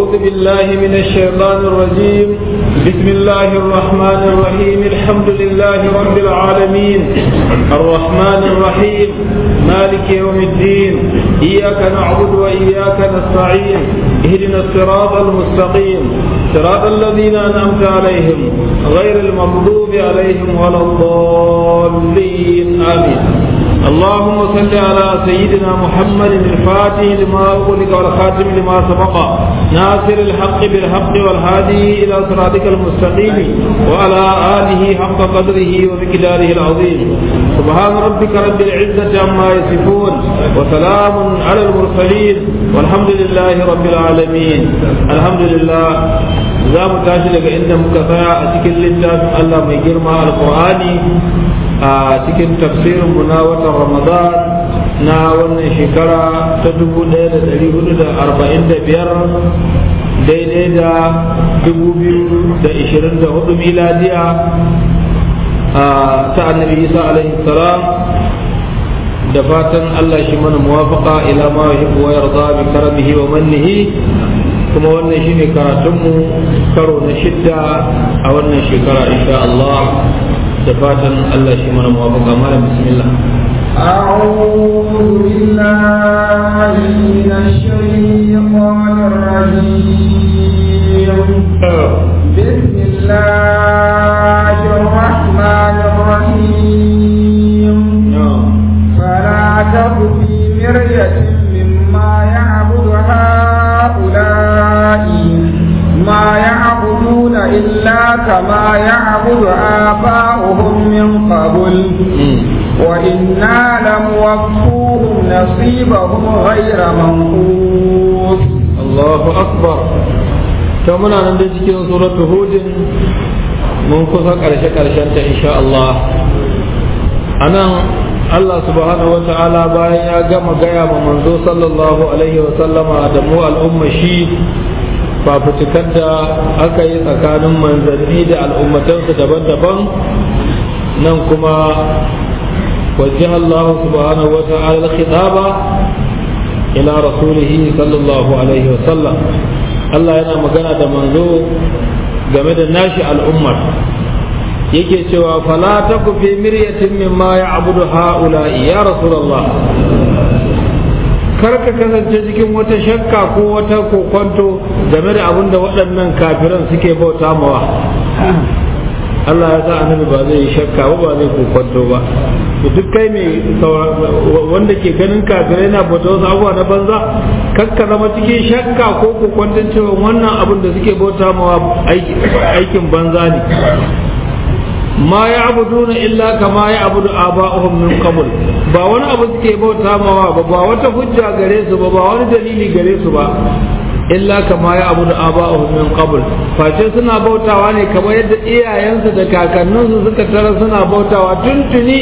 أعوذ بالله من الشيطان الرجيم بسم الله الرحمن الرحيم الحمد لله رب العالمين الرحمن الرحيم مالك يوم الدين إياك نعبد وإياك نستعين اهدنا الصراط المستقيم صراط الذين أنعمت عليهم غير المغضوب عليهم ولا الضالين آمين اللهم صل على سيدنا محمد الفاتح لما أغلق والخاتم لما سبق ناصر الحق بالحق والهادي إلى صراطك المستقيم وعلى آله حق قدره ومقداره العظيم سبحان ربك رب العزة عما يصفون وسلام على المرسلين والحمد لله رب العالمين الحمد لله za mu tashi daga inda muka tsaya a cikin littafin Allah mai girma alkur'ani a cikin tafsirin mu na watan ramadan na wannan shekara ta 1445 daidai da 2024 miladiya ta annabi isa alaihi salam da fatan Allah shi mana muwafaka ila ma yuhibbu wa yarda bi karamihi wa mannihi kuma wannan shine karatunmu karo na shidda a wannan shekara insha Allah da fatan Allah shi mana muwafaka malam bismillah أعوذ بالله من الشيطان الرجيم بسم الله الرحمن الرحيم فلا تك في مرية مما يعبد هؤلاء ما يعبدون إلا كما يعبد آباؤهم من قبل وإنا لموفوهم نصيبهم غير منقوص الله أكبر كما نعلم cikin suratul hud mun kusa karshe karshen ta insha Allah anan Allah subhanahu wa ta'ala bayan ya gama gaya ma manzo sallallahu alaihi wa sallama da mu al'umma shi fafutukar da aka yi tsakanin manzanni da al'ummatansu daban-daban nan kuma وجه الله سبحانه وتعالى الخطاب إلى رسوله صلى الله عليه وسلم الله yana magana da manzo game da nashi al'ummar yake cewa fala taku fi miryatin mimma ya'budu ha'ula'i ya rasulullah kar ka kasance cikin wata shakka ko wata kokonto game da abin da waɗannan kafiran suke bauta mawa Allah ya sa annabi ba zai yi shakka ba ba zai kokonto ba to duk kai mai wanda ke ganin kafirai na bauta wasu abubuwa na banza kakka zama cikin shakka ko kokonton cewa wannan abin da suke bauta mawa aikin banza ne ma ya abuduna illa kama ya abudu aba'uhum min qabl ba wani abu suke bauta mawa ba ba wata hujja gare su ba ba wani dalili gare su ba illa kama ya abudu aba'uhum min qabl face suna bautawa ne kamar yadda iyayensu da kakanninsu suka tara suna bautawa tuntuni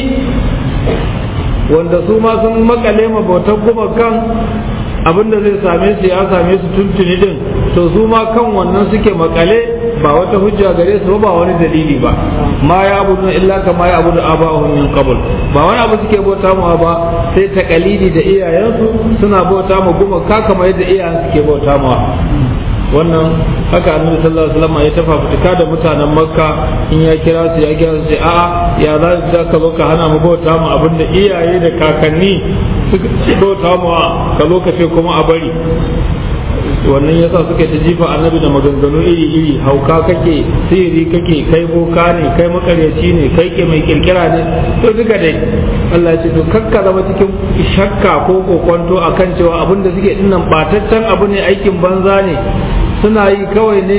wanda su ma sun makale ma bautar gumakan abin da zai same su ya same su tuntuni din to su ma kan wannan suke makale ba wata hujja gare su ba wani dalili ba ma ya abudu illa kama ya abudu aba'uhum min qabl ba wani abu suke bauta mu ba sai takalidi da iyayensu suna bauta mu gumaka kamar yadda iyayen suke bauta mu wannan haka annabi sallallahu alaihi wasallam ya tafa fitika da mutanen makka in ya kira su ya kira su a'a ya za ka zo ka hana mu bauta mu abinda iyaye da kakanni suka bauta mu ka zo ka ce kuma a bari wannan yasa suka ta jifa annabi da maganganu iri iri hauka kake sihiri kake kai boka ne kai makaryaci ne kai ke mai kirkira ne to duka dai Allah ya ce to kakka zama cikin shakka ko kokonto akan cewa abin da suke dinnan bataccen abu ne aikin banza ne suna yi kawai ne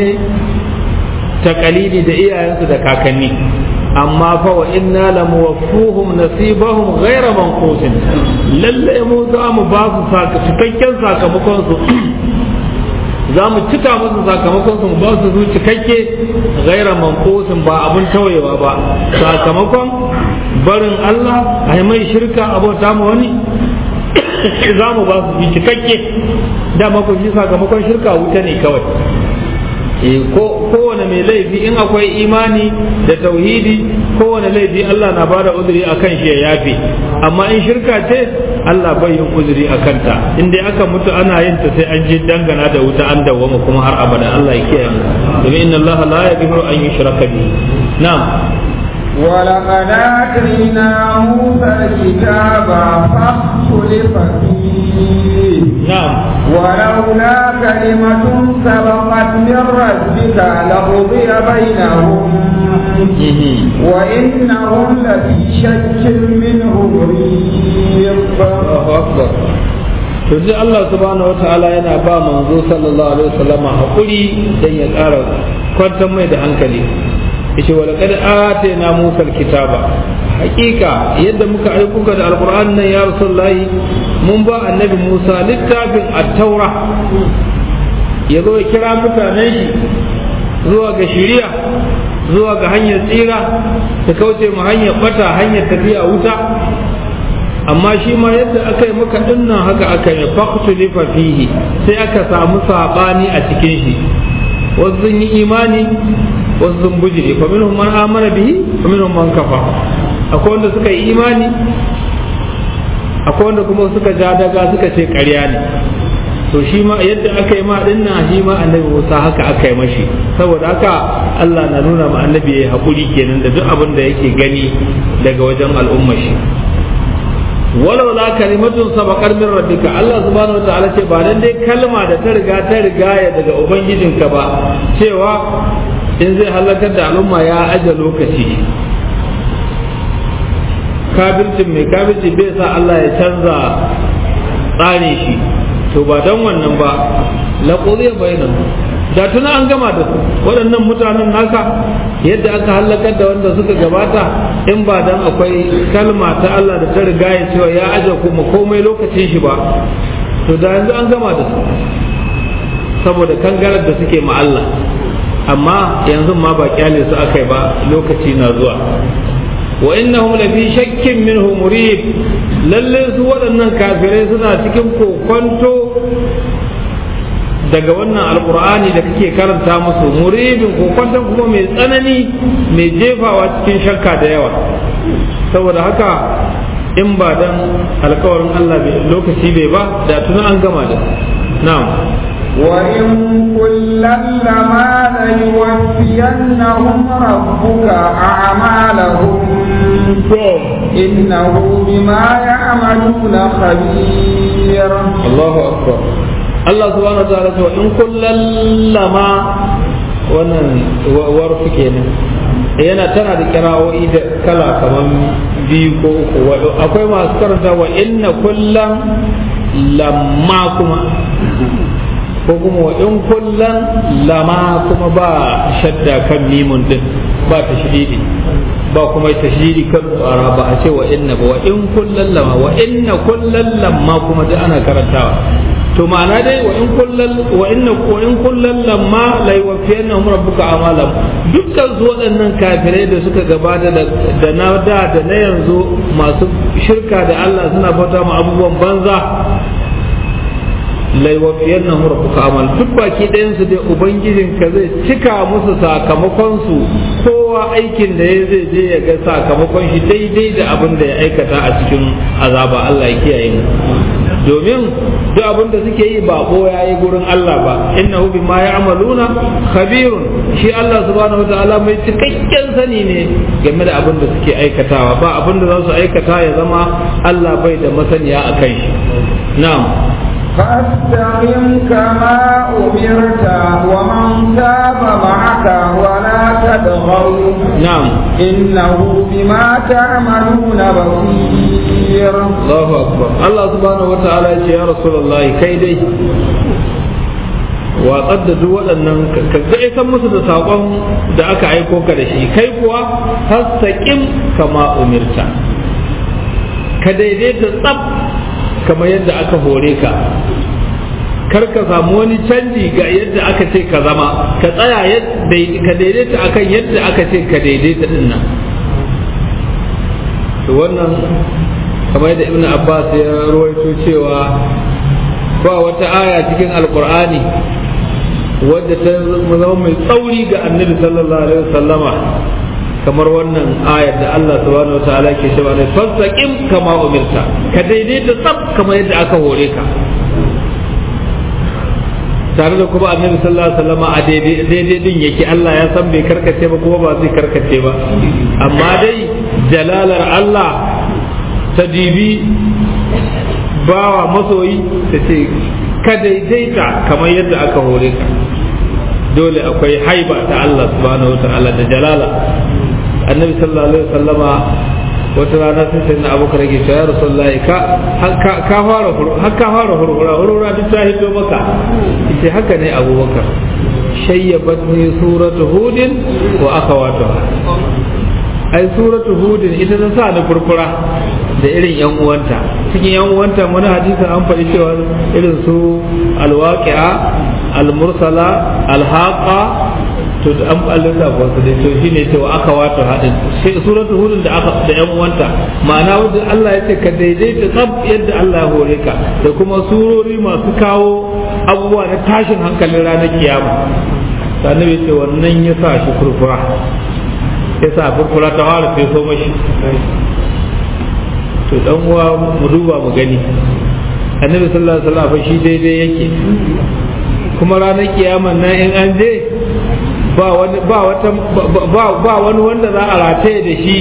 takalidi da iyayensu da kakanni amma fa wa inna la muwaffuhum nasibahum ghayra manqusin lalle mu za mu ba su cikakken sakamakon su za mu cika musu sakamakon su ba su su cikakke gaira mankosin ba abun tawayewa ba sakamakon barin Allah a mai shirka abota mu wani za mu ba su su cikakke dama ku shi sakamakon shirka wuta ne kawai kowane mai laifi in akwai imani da tauhidi kowane laifi Allah na bada uzuri a kan shi ya yafe amma in shirka ce Allah bai yin uzuri a kanta in dai aka mutu ana yin ta sai an je dangana da wuta an dawwama kuma har abada Allah ya kiyaye mu domin inna Allah la yaghfiru an yushraka bihi na'am ولقد آتينا موسى الكتاب فاختلف فيه نعم ولولا كلمة سبقت من ربك لقضي بينهم وإنهم لفي شك منه مريب Allahu akbar to sai Allah subhanahu wataala yana ba manzo sallallahu alaihi wasallam hakuri dan ya ƙara kwantar mai da hankali yace wa laqad atayna Musa alkitaba hakika yadda muka aiko ka da alqur'an nan ya rasulullahi mun ba annabi Musa littafin at-taura ya zo ya kira mutanen shi zuwa ga shari'a zuwa ga hanyar tsira ta kauce mu hanyar bata hanyar tafiya wuta amma shi ma yadda aka yi maka dinnan haka aka yi faqtulifa fihi sai aka samu sabani a cikin shi wasu sun yi imani wasu sun bujire fa minhum man amana bihi fa minhum man kafa akwai wanda suka yi imani akwai wanda kuma suka ja daga suka ce ƙarya ne to shi ma yadda aka yi ma dinnan shi ma annabi Musa haka aka yi mashi saboda haka Allah na nuna ma annabi ya haƙuri kenan da duk abin da yake gani daga wajen al'ummar shi walau la kalimatun sabaqar min rabbika Allah subhanahu wataala ce ba dan dai kalma da ta riga ta riga ya daga ubangijinka ba cewa in zai halakar da al'umma ya aje lokaci kafircin mai kafirci bai sa Allah ya canza tsarin shi to ba dan wannan ba la qudiya bainahum da tuna an gama da su waɗannan mutanen naka yadda aka halakar da wanda suka gabata in ba dan akwai kalma ta Allah da ta riga ya cewa ya aje kuma komai lokacin shi ba to da yanzu an gama da su saboda kangarar da suke ma Allah amma yanzu ma ba kyale su akai ba lokaci na zuwa wa innahum lafi shakkin minhu murib lalle su waɗannan kafirai suna cikin kokonto daga wannan alkur'ani da kake karanta musu muribin kokonton kuma mai tsanani mai jefawa cikin shakka da yawa saboda haka in ba dan alkawarin Allah lokaci bai ba da tuna an gama da na'am وإن كلا لما ليوفينهم ربك أعمالهم إنه بما يعملون خبير الله أكبر Allah subhanahu wa ta'ala cewa in kullal lama wannan warfu kenan yana tana da kira'o'i da kala kaman biyu ko uku akwai masu karanta wa inna kullan lamma kuma ko kuma wa in kullan lama kuma ba shadda kan mimun din ba ta shididi ba kuma ta shididi kan tsara ba a ce wa inna ba wa in kullan lama wa inna kullan lamma kuma duk ana karantawa to ma'ana dai wa in kullal wa inna wa in kullal lamma la yuwaffiyannahum rabbuka amalam dukkan su waɗannan kafirai da suka gabata da da na da da na yanzu masu shirka da Allah suna bauta ma abubuwan banza la yuwaffiyannahum rabbuka amal duk baki ɗayan su dai ubangijin ka zai cika musu sakamakon su kowa aikin da ya zai je ya ga sakamakon shi daidai da abin da ya aikata a cikin azaba Allah ya kiyaye mu domin duk abin da suke yi ba ko ya yi gurin Allah ba innahu bima ya'maluna khabirun shi Allah subhanahu wataala mai cikakken sani ne game da abin da suke aikatawa ba abin da za su aikata ya zama Allah bai da masaniya a kan shi na'am فاستقم كما أمرت ومن تاب معك ولا تطغوا نعم إنه بما تعملون بصير الله أكبر الله سبحانه وتعالى يا رسول الله كيدي watsar da duk waɗannan ka ga san musu da saƙon da aka aiko ka da shi kai kuwa hastaƙin kama umirta ka daidaita tsab kamar yadda aka hore ka kar ka samu wani canji ga yadda aka ce ka zama ka tsaya ka daidaita akan yadda aka ce ka daidaita din nan to wannan kamar yadda ibn abbas ya rawaito cewa ba wata aya cikin alkur'ani wadda ta zama mai tsauri ga annabi sallallahu alaihi wasallama kamar wannan ayar da Allah subhanahu wataala ke cewa ne fastaqim kama umirta ka daidaita tsab kamar yadda aka hore ka tare da kuma annabi sallallahu alaihi wasallam a daidai din yake Allah ya san bai karkace ba kuma ba zai karkace ba amma dai jalalar Allah ta dibi bawa masoyi ta ce ka daidaita kamar yadda aka hore ka dole akwai haiba ta Allah subhanahu wa ta'ala da jalala annabi sallallahu alaihi wasallama wata rana sai sai na abubakar yake cewa ya rasulullahi ka ka fara har ka fara hurhura hurhura duk ta hito maka yace haka ne abubakar shayyabatni suratu hudin wa akhawatuha ai suratu hudin ita ta sa ni furfura da irin yan uwanta cikin yan uwanta wani hadisi an faɗi cewa irin su alwaqi'a almursala alhaqa to da an ballata ba su dai to shine cewa aka wato hadin sai suratu hudin da aka da yan uwanta ma'ana wanda Allah ya ce ka daidaita tsab yadda Allah ya hore ka da kuma surori masu kawo abubuwa na tashin hankalin ranar kiyama sannan ya ce wannan ya sa shi furfura ya sa furfura ta fara sai so mashi to dan uwa mu duba mu gani annabi sallallahu alaihi wasallam shi daidai yake kuma ranar kiyama nan in an je ba wani ba wata ba ba wani wanda za a rataye da shi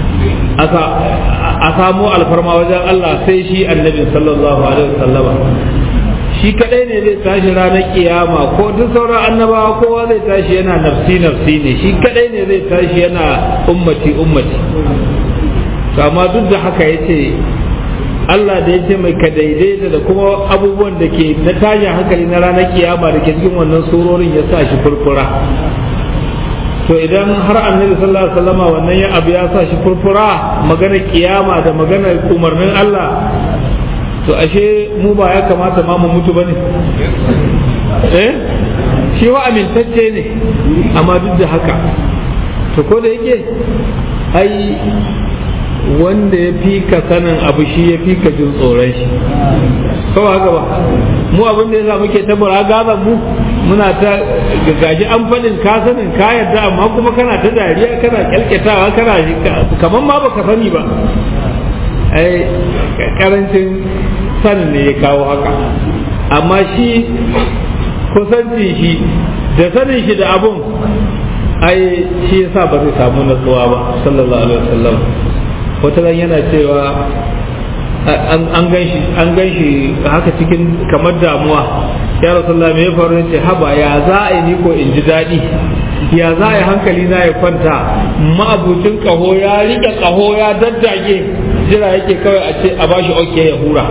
a samu alfarma wajen Allah sai shi annabi sallallahu alaihi wasallam shi kadai ne zai tashi ranar kiyama ko duk sauran annabawa kowa zai tashi yana nafsi nafsi ne shi kadai ne zai tashi yana ummati ummati amma duk da haka yace Allah da ya ce mai ka daidaita da kuma abubuwan da ke na tashin hankali na ranar kiyama da ke cikin wannan surorin ya sa shi furfura to idan har annabi sallallahu alaihi wasallama wannan ya abu ya sa shi furfura magana kiyama da magana umarnin Allah to ashe mu ba ya kamata ma mu mutu bane eh shi wa amintacce ne amma duk da haka to ko da yake ai wanda ya fi ka sanin abu shi ya fi ka jin tsoron shi kawai haka ba mu abin da yasa muke ta gaza mu muna ta gaji an faɗin ka sanin ka yarda amma kuma kana ta dariya kana kyalkyatawa kana kamar ma baka sani ba ai karancin sanin ne ya kawo haka amma shi kusancin shi da sanin shi da abun ai shi yasa ba zai samu natsuwa ba sallallahu alaihi wasallam wata ran yana cewa an gan shi haka cikin kamar damuwa ya rasulullah me ya faru ce haba ya za a yi ni ko in ji daɗi ya za a yi hankali na ya kwanta ma'abucin ƙaho ya riƙe ƙaho ya daddage jira yake kawai a ce a bashi oke ya hura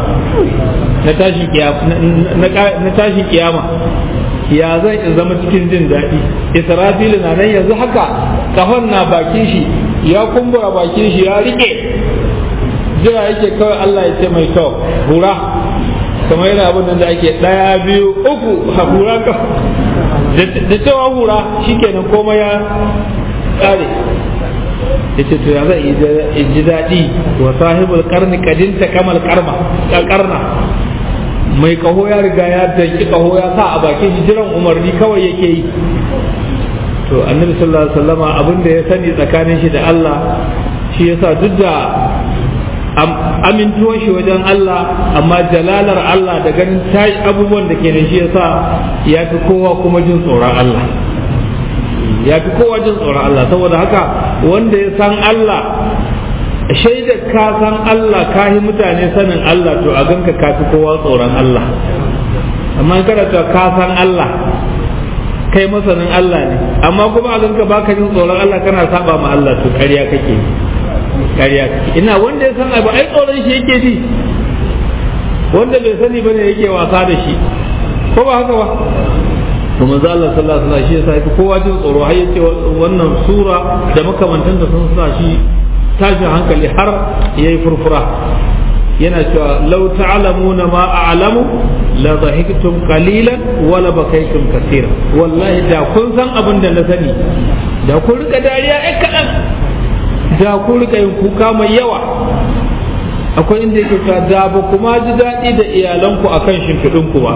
na tashi kiyama ya zan in zama cikin jin daɗi israfilu na nan yanzu haka ƙahon na bakin shi ya kumbura bakin shi ya riƙe jira yake kawai Allah ya ce mai kyau hura kamar yana abin da ake ɗaya biyu uku hura ka da cewa hura shikenan komai ya ƙare ya ce to ya zai ji daɗi wa sahibul karni kadinta kamal karma karna mai kaho ya riga ya danki kaho ya sa a bakin shi jiran umarni kawai yake yi to annabi sallallahu alaihi wasallama abin da ya sani tsakanin shi da Allah shi yasa duk da amintuwan shi wajen Allah amma jalalar Allah da ganin tashi abubuwan da ke da shi yasa ya fi kowa kuma jin tsoron Allah ya fi kowa jin tsoron Allah saboda haka wanda ya san Allah shaida ka san Allah ka yi mutane sanin Allah to a ganka ka fi kowa tsoron Allah amma kada to ka san Allah kai masanin Allah ne amma kuma a ganka baka jin tsoron Allah kana saba ma Allah to ƙarya kake ƙarya kake ina wanda ya san abu ai tsoron shi yake ji wanda bai sani bane yake wasa da shi ko ba haka ba to manzo Allah sallallahu alaihi wasallam shi yasa yake kowa jin tsoro har yace wannan sura da makamantan da sun sa shi tashin hankali har yayi furfura yana cewa law ta'lamuna ma a'lamu la dhahiktum qalilan wa la bakaytum kaseeran wallahi da kun san abin da na sani da kun rika dariya ai kadan da kun rika yin kuka mai yawa akwai inda yake cewa da ba kuma ji daɗi da iyalanku akan shimfiɗinku ba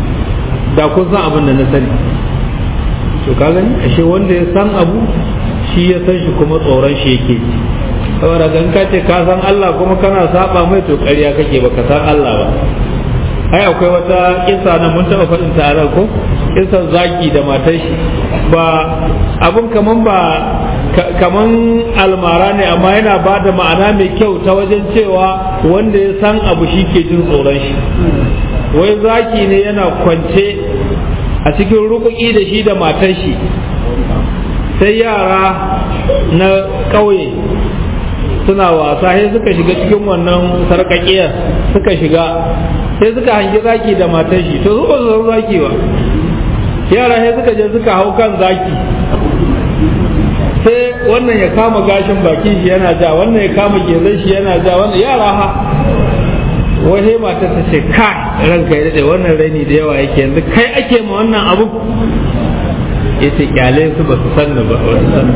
da kun san abin da na sani to ka gani ashe wanda ya san abu shi ya san shi kuma tsoron shi yake ji saboda gan ka ce ka san Allah kuma kana saba mai to ƙarya kake ba ka san Allah ba ai akwai wata kisa na mun taɓa faɗin ta ko kisan zaki da matar shi ba abun kaman ba kaman almara ne amma yana ba da ma'ana mai kyau ta wajen cewa wanda ya san abu shi ke jin tsoron shi wai zaki ne yana kwance a cikin rukuki da shi da matar shi sai yara na ƙauye suna wasa sai suka shiga cikin wannan sarƙaƙiyar suka shiga sai suka hangi zaki da matar shi to su ba su san zaki ba yara sai suka je suka hau kan zaki sai wannan ya kama gashin bakin shi yana ja wannan ya kama gezan shi yana ja wannan yara ha wai mata ta ce kai ranka ya daɗe wannan raini da yawa yake yanzu kai ake ma wannan abu ya ce kyale su ba su sanni ba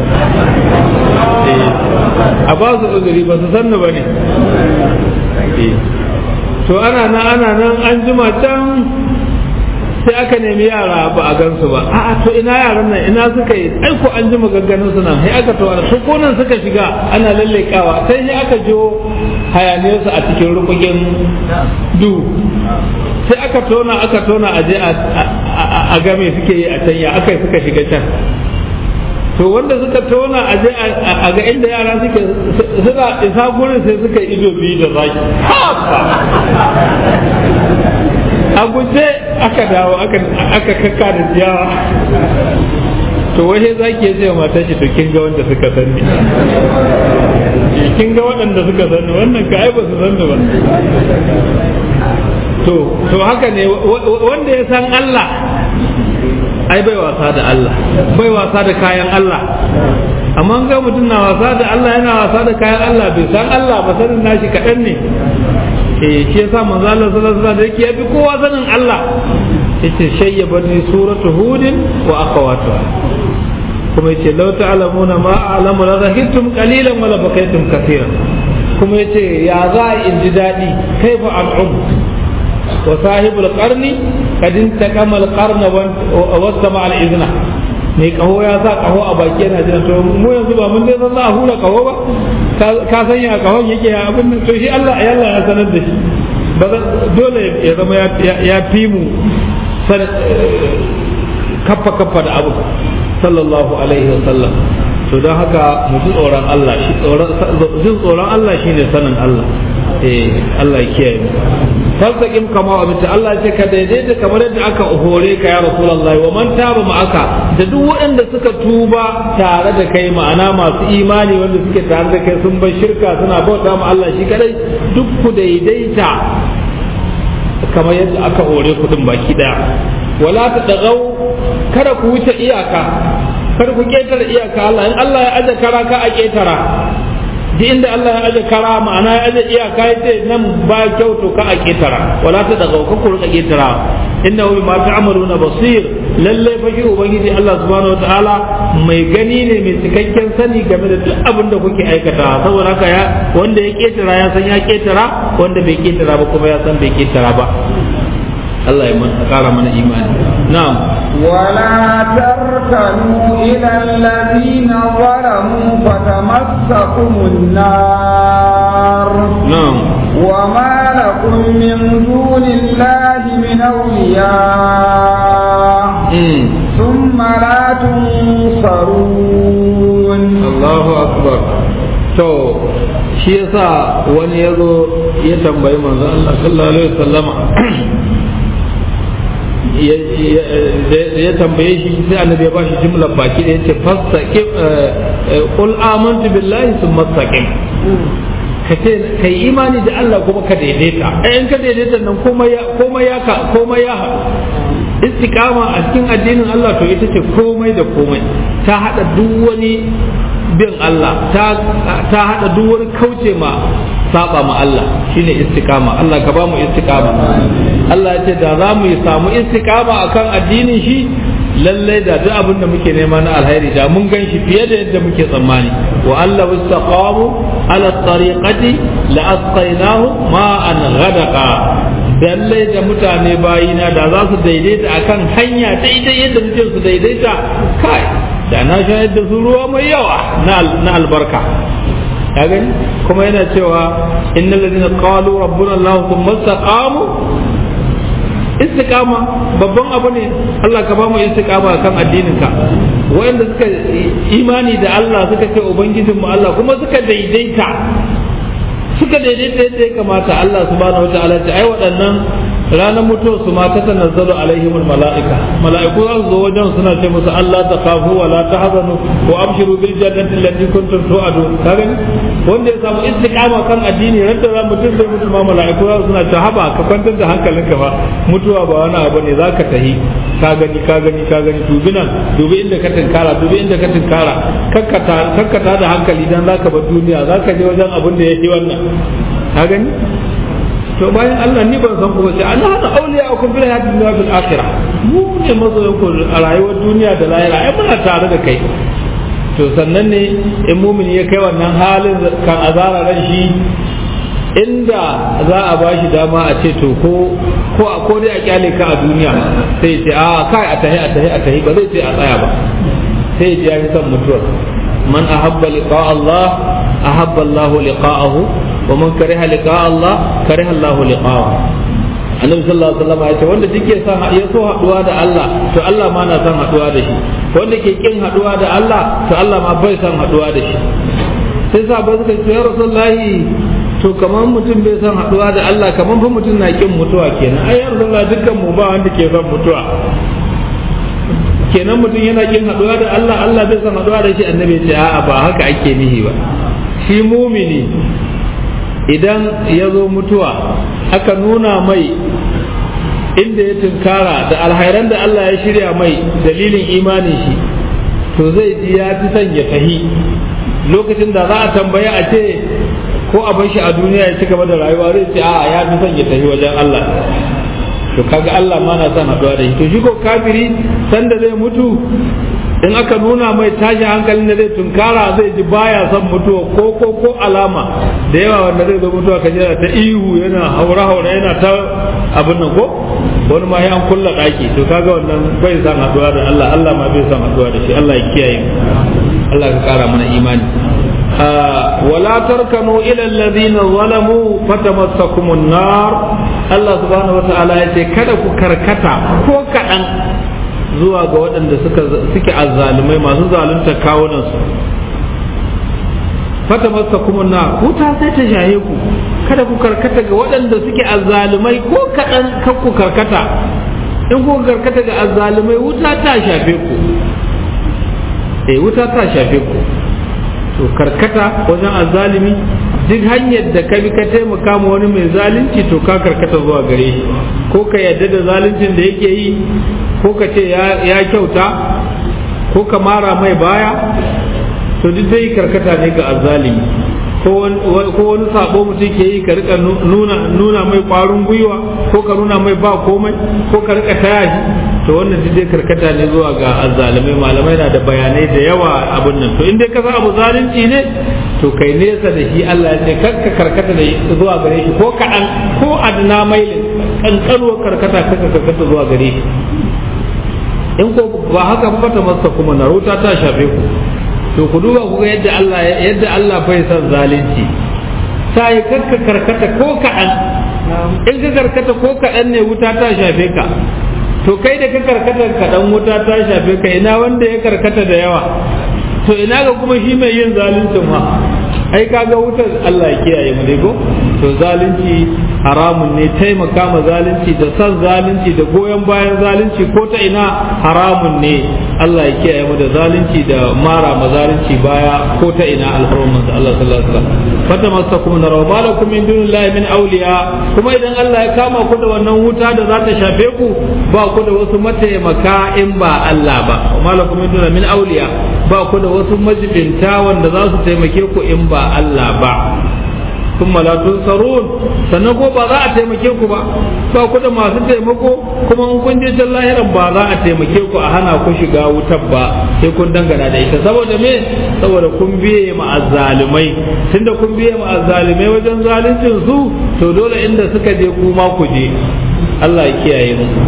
a ba su uzuri ba su sanni ba ne to ana nan ana nan an jima can sai aka nemi yara ba a gansu ba a'a to ina yaran nan ina suka yi ai ko an ji maganganun su nan sai aka tawara to ko nan suka shiga ana lallekawa sai sai aka jo hayaniyar su a cikin rukukin du sai aka tona aka tona aje a game suke yi a can ya aka suka shiga can to wanda suka tona aje a ga inda yara suke suna isa gurin sai suka ido biyu da zaki a guje aka dawo aka kakka da ciyawa to waje za ki ce mata shi to kin ga wanda suka sani kin ga waɗanda suka sani wannan ka ai ba su sani ba to to haka ne wanda ya san Allah ai bai wasa da Allah bai wasa da kayan Allah amma ga mutum na wasa da Allah yana wasa da kayan Allah bai san Allah ba sanin nashi kaɗan ne eh shi yasa manzo Allah sallallahu alaihi wasallam yake yafi kowa sanin Allah yace shayyabani suratu hudin wa akhawatuha kuma yace law ta'lamuna ma a'lamu la zahirtum qalilan wa la bakaytum kaseeran kuma yace ya za in ji dadi kaifa al'um wa sahibul qarni kad intaqama al-qarna wa wasama al-izna mai kaho ya sa kaho a baki yana jira to mu yanzu ba mun dai san za a hura kaho ba ka san ya kahon yake ya abin nan to shi Allah ya Allah ya sanar da shi ba dole ya zama ya fi mu kaffa kaffa da abu sallallahu alaihi wa sallam to don haka mu ji tsoron Allah shi jin tsoron Allah shine sanin Allah eh Allah ya kiyaye mu fastaqim kama abinta Allah ya ce ka daidaita kamar yadda aka hore ka ya rasulullahi wa man taba ma'aka da duk waɗanda suka tuba tare da kai ma'ana masu imani wanda suke tare da kai sun bar shirka suna bauta ma Allah shi kadai duk ku daidaita kamar yadda aka hore ku din baki daya wala ta dagau kada ku wuce iyaka kada ku ketare iyaka Allah in Allah ya aje kara ka a ketara duk inda Allah ya aje kara ma'ana ya aje iyaka ya ce nan ba kyau to ka a ketara wala ta daga ka ku rika ketara innahu bima ta'maluna basir lalle fa shi ubangiji Allah subhanahu wataala mai gani ne mai cikakken sani game da duk abin da kuke aikata saboda haka ya wanda ya ketara ya san ya ketara wanda bai ketara ba kuma ya san bai ketara ba Allah ya kara mana imani na'am ولا تركنوا إلى الذين ظلموا فتمسكم النار نعم وما لكم من دون الله من أولياء ثم لا تنصرون الله أكبر to shi yasa wani ya zo ya tambayi manzo Allah sallallahu alaihi wasallama ya tambaye shi sai annabi ya bashi jumlar baki da yace fastaqim qul amantu billahi thumma istaqim ka ce kai imani da Allah kuma ka daidaita eh in ka daidaita nan komai ya komai ya ka komai ya haɗu istiqama a cikin addinin Allah to ita ce komai da komai ta hada duk wani bin Allah ta ta hada duk wani kauce ma saba ma Allah shine istiqama Allah ka ba mu istiqama Allah ya ce da za mu samu istiqama akan addinin shi lallai da duk abin da muke nema na alheri da mun gan shi fiye da yadda muke tsammani wa Allah istaqamu ala tariqati la asqaynahu ma'an ghadaqa lallai da mutane bayina da za su daidaita akan hanya daidai yadda muke su daidaita kai da na shayar da su ruwa mai yawa na albarka ka gani kuma yana cewa innal ladina qalu rabbuna allah thumma istaqamu istiqama babban abu ne Allah ka ba mu istiqama kan addinin ka wanda suka imani da Allah suka ce ubangijin mu Allah kuma suka daidaita suka daidaita yadda ya kamata Allah subhanahu wataala ce ai waɗannan ranar mutuwar su ma ta tanazzalu alaihimul mala'ika mala'iku za su zo wajen suna ce musu Allah ta kafu wa la tahzanu wa abshiru bil jannati allati kuntum tu'adun ka gani wanda ya samu istiqama kan addini randa za mutum zai mutu ma mala'iku za su suna ce haba ka kwantar da hankalinka ba mutuwa ba wani abu ne zaka tahi ka gani ka gani ka gani dubi nan dubi inda ka tinkara dubi inda ka tinkara kakkata kakkata da hankali dan zaka bar duniya zaka je wajen abin da yake wannan ka gani to bayan Allah ni ban san ku ba sai Allah hada auliya akum bil hayati dunya bil akhirah mu ne mazoyan ku a rayuwar duniya da lahira ai muna tare da kai to sannan ne in mumini ya kai wannan halin kan azara ran shi inda za a ba shi dama a ce to ko ko a ko dai a kyale ka a duniya sai ce a kai a tahi a tahi a tahi ba zai ce a tsaya ba sai ya ji son mutuwar man ahabba liqa Allah ahabba Allah liqa'ahu wa man kariha liqa Allah kariha Allah liqa'ahu annabi sallallahu alaihi wasallam ya ce wanda duk ya san ya so haduwa da Allah to Allah ma na san haduwa da shi wanda ke kin haduwa da Allah to Allah ma bai san haduwa da shi sai sa ba suka ce ya rasulullahi to kamar mutum bai san haduwa da Allah kamar fa mutum na kin mutuwa kenan ai ya rasulullahi dukkan mu ba wanda ke son mutuwa kenan mutum yana kin haduwa da Allah Allah bai san haduwa da shi annabi ce a'a ba haka ake nihi ba shi mumini idan ya zo mutuwa aka nuna mai inda ya tunkara da alhairan da Allah ya shirya mai dalilin imanin shi to zai ji ya fi son ya tahi lokacin da za a tambaya a ce ko a bar shi a duniya ya ci gaba da rayuwa zai ce a'a ya fi son ya tahi wajen Allah to kaga Allah ma na son haɗuwa da shi to shi ko kafiri sanda zai mutu in aka nuna mai tashi hankalin da zai tunkara zai ji baya son mutuwa ko ko ko alama da yawa wanda zai zo mutuwa ka jira ta ihu yana haura haura yana ta abin nan ko wani ma ya an kulla daki to kaga wannan bai san haduwa da Allah Allah ma bai san haduwa da shi Allah ya kiyaye mu Allah ka kara mana imani ولا تركنوا إلى الذين ظلموا فتمسكم النار الله سبحانه وتعالى يقول kada ku karkata ko kaɗan zuwa ga waɗanda suke azzalumai masu zalunta kawunansu fata masa kuma na wuta sai ta shaye ku kada ku karkata ga waɗanda suke azzalumai ko kaɗan kan ku karkata in ku karkata ga azzalumai wuta ta shafe ku eh wuta ta shafe ku to karkata wajen azzalumi duk hanyar da ka bi ka taimaka ma wani mai zalunci to ka karkata zuwa gare shi ko ka yadda da zaluncin da yake yi ko ka ce ya kyauta ko ka mara mai baya to duk dai karkata ne ga azzalimi ko wani sabo mutum ke yi ka rika nuna mai kwarin gwiwa ko ka nuna mai ba komai ko ka rika taya shi to wannan duk dai karkata ne zuwa ga azzalimai malamai na da bayanai da yawa abin nan to in dai ka san abu zalunci ne to kai nesa da shi Allah ya ce kakka karkata da zuwa gare shi ko kaɗan ko adna mailin kankanuwar karkata kakka karkata zuwa gare shi in ko ba haka ba ta masa kuma na ruta ta shafe ku to ku duba ku ga yadda Allah yadda Allah bai san zalunci sai kakka karkata ko kaɗan in ka karkata ko kaɗan ne wuta ta shafe ka to kai da ka karkata kaɗan wuta ta shafe ka ina wanda ya karkata da yawa to ina ga kuma shi mai yin zaluncin ma ai kaga wutar Allah ya kiyaye mu dai ko to zalunci haramun ne taimaka ma zalunci da san zalunci da goyon bayan zalunci ko ta ina haramun ne Allah ya kiyaye mu da zalunci da mara ma zalunci baya ko ta ina alfarman da Allah sallallahu alaihi wasallam fata masakum nar wa malakum min dunillahi min awliya kuma idan Allah ya kama ku da wannan wuta da za ta shafe ku ba ku da wasu mataimaka in ba Allah ba wa malakum min dunillahi min awliya ba ku da wasu majibinta wanda za su taimake ku in ba Allah ba sun malatun sarun sannan ko ba za a taimake ku ba ba ku da masu taimako kuma in kun je can lahiran ba za a taimake ku a hana ku shiga wutar ba sai kun dangana da ita saboda me saboda kun biye ma azzalumai tunda kun biye ma azzalumai wajen zaluncin su to dole inda suka je kuma ku je Allah ya kiyaye mu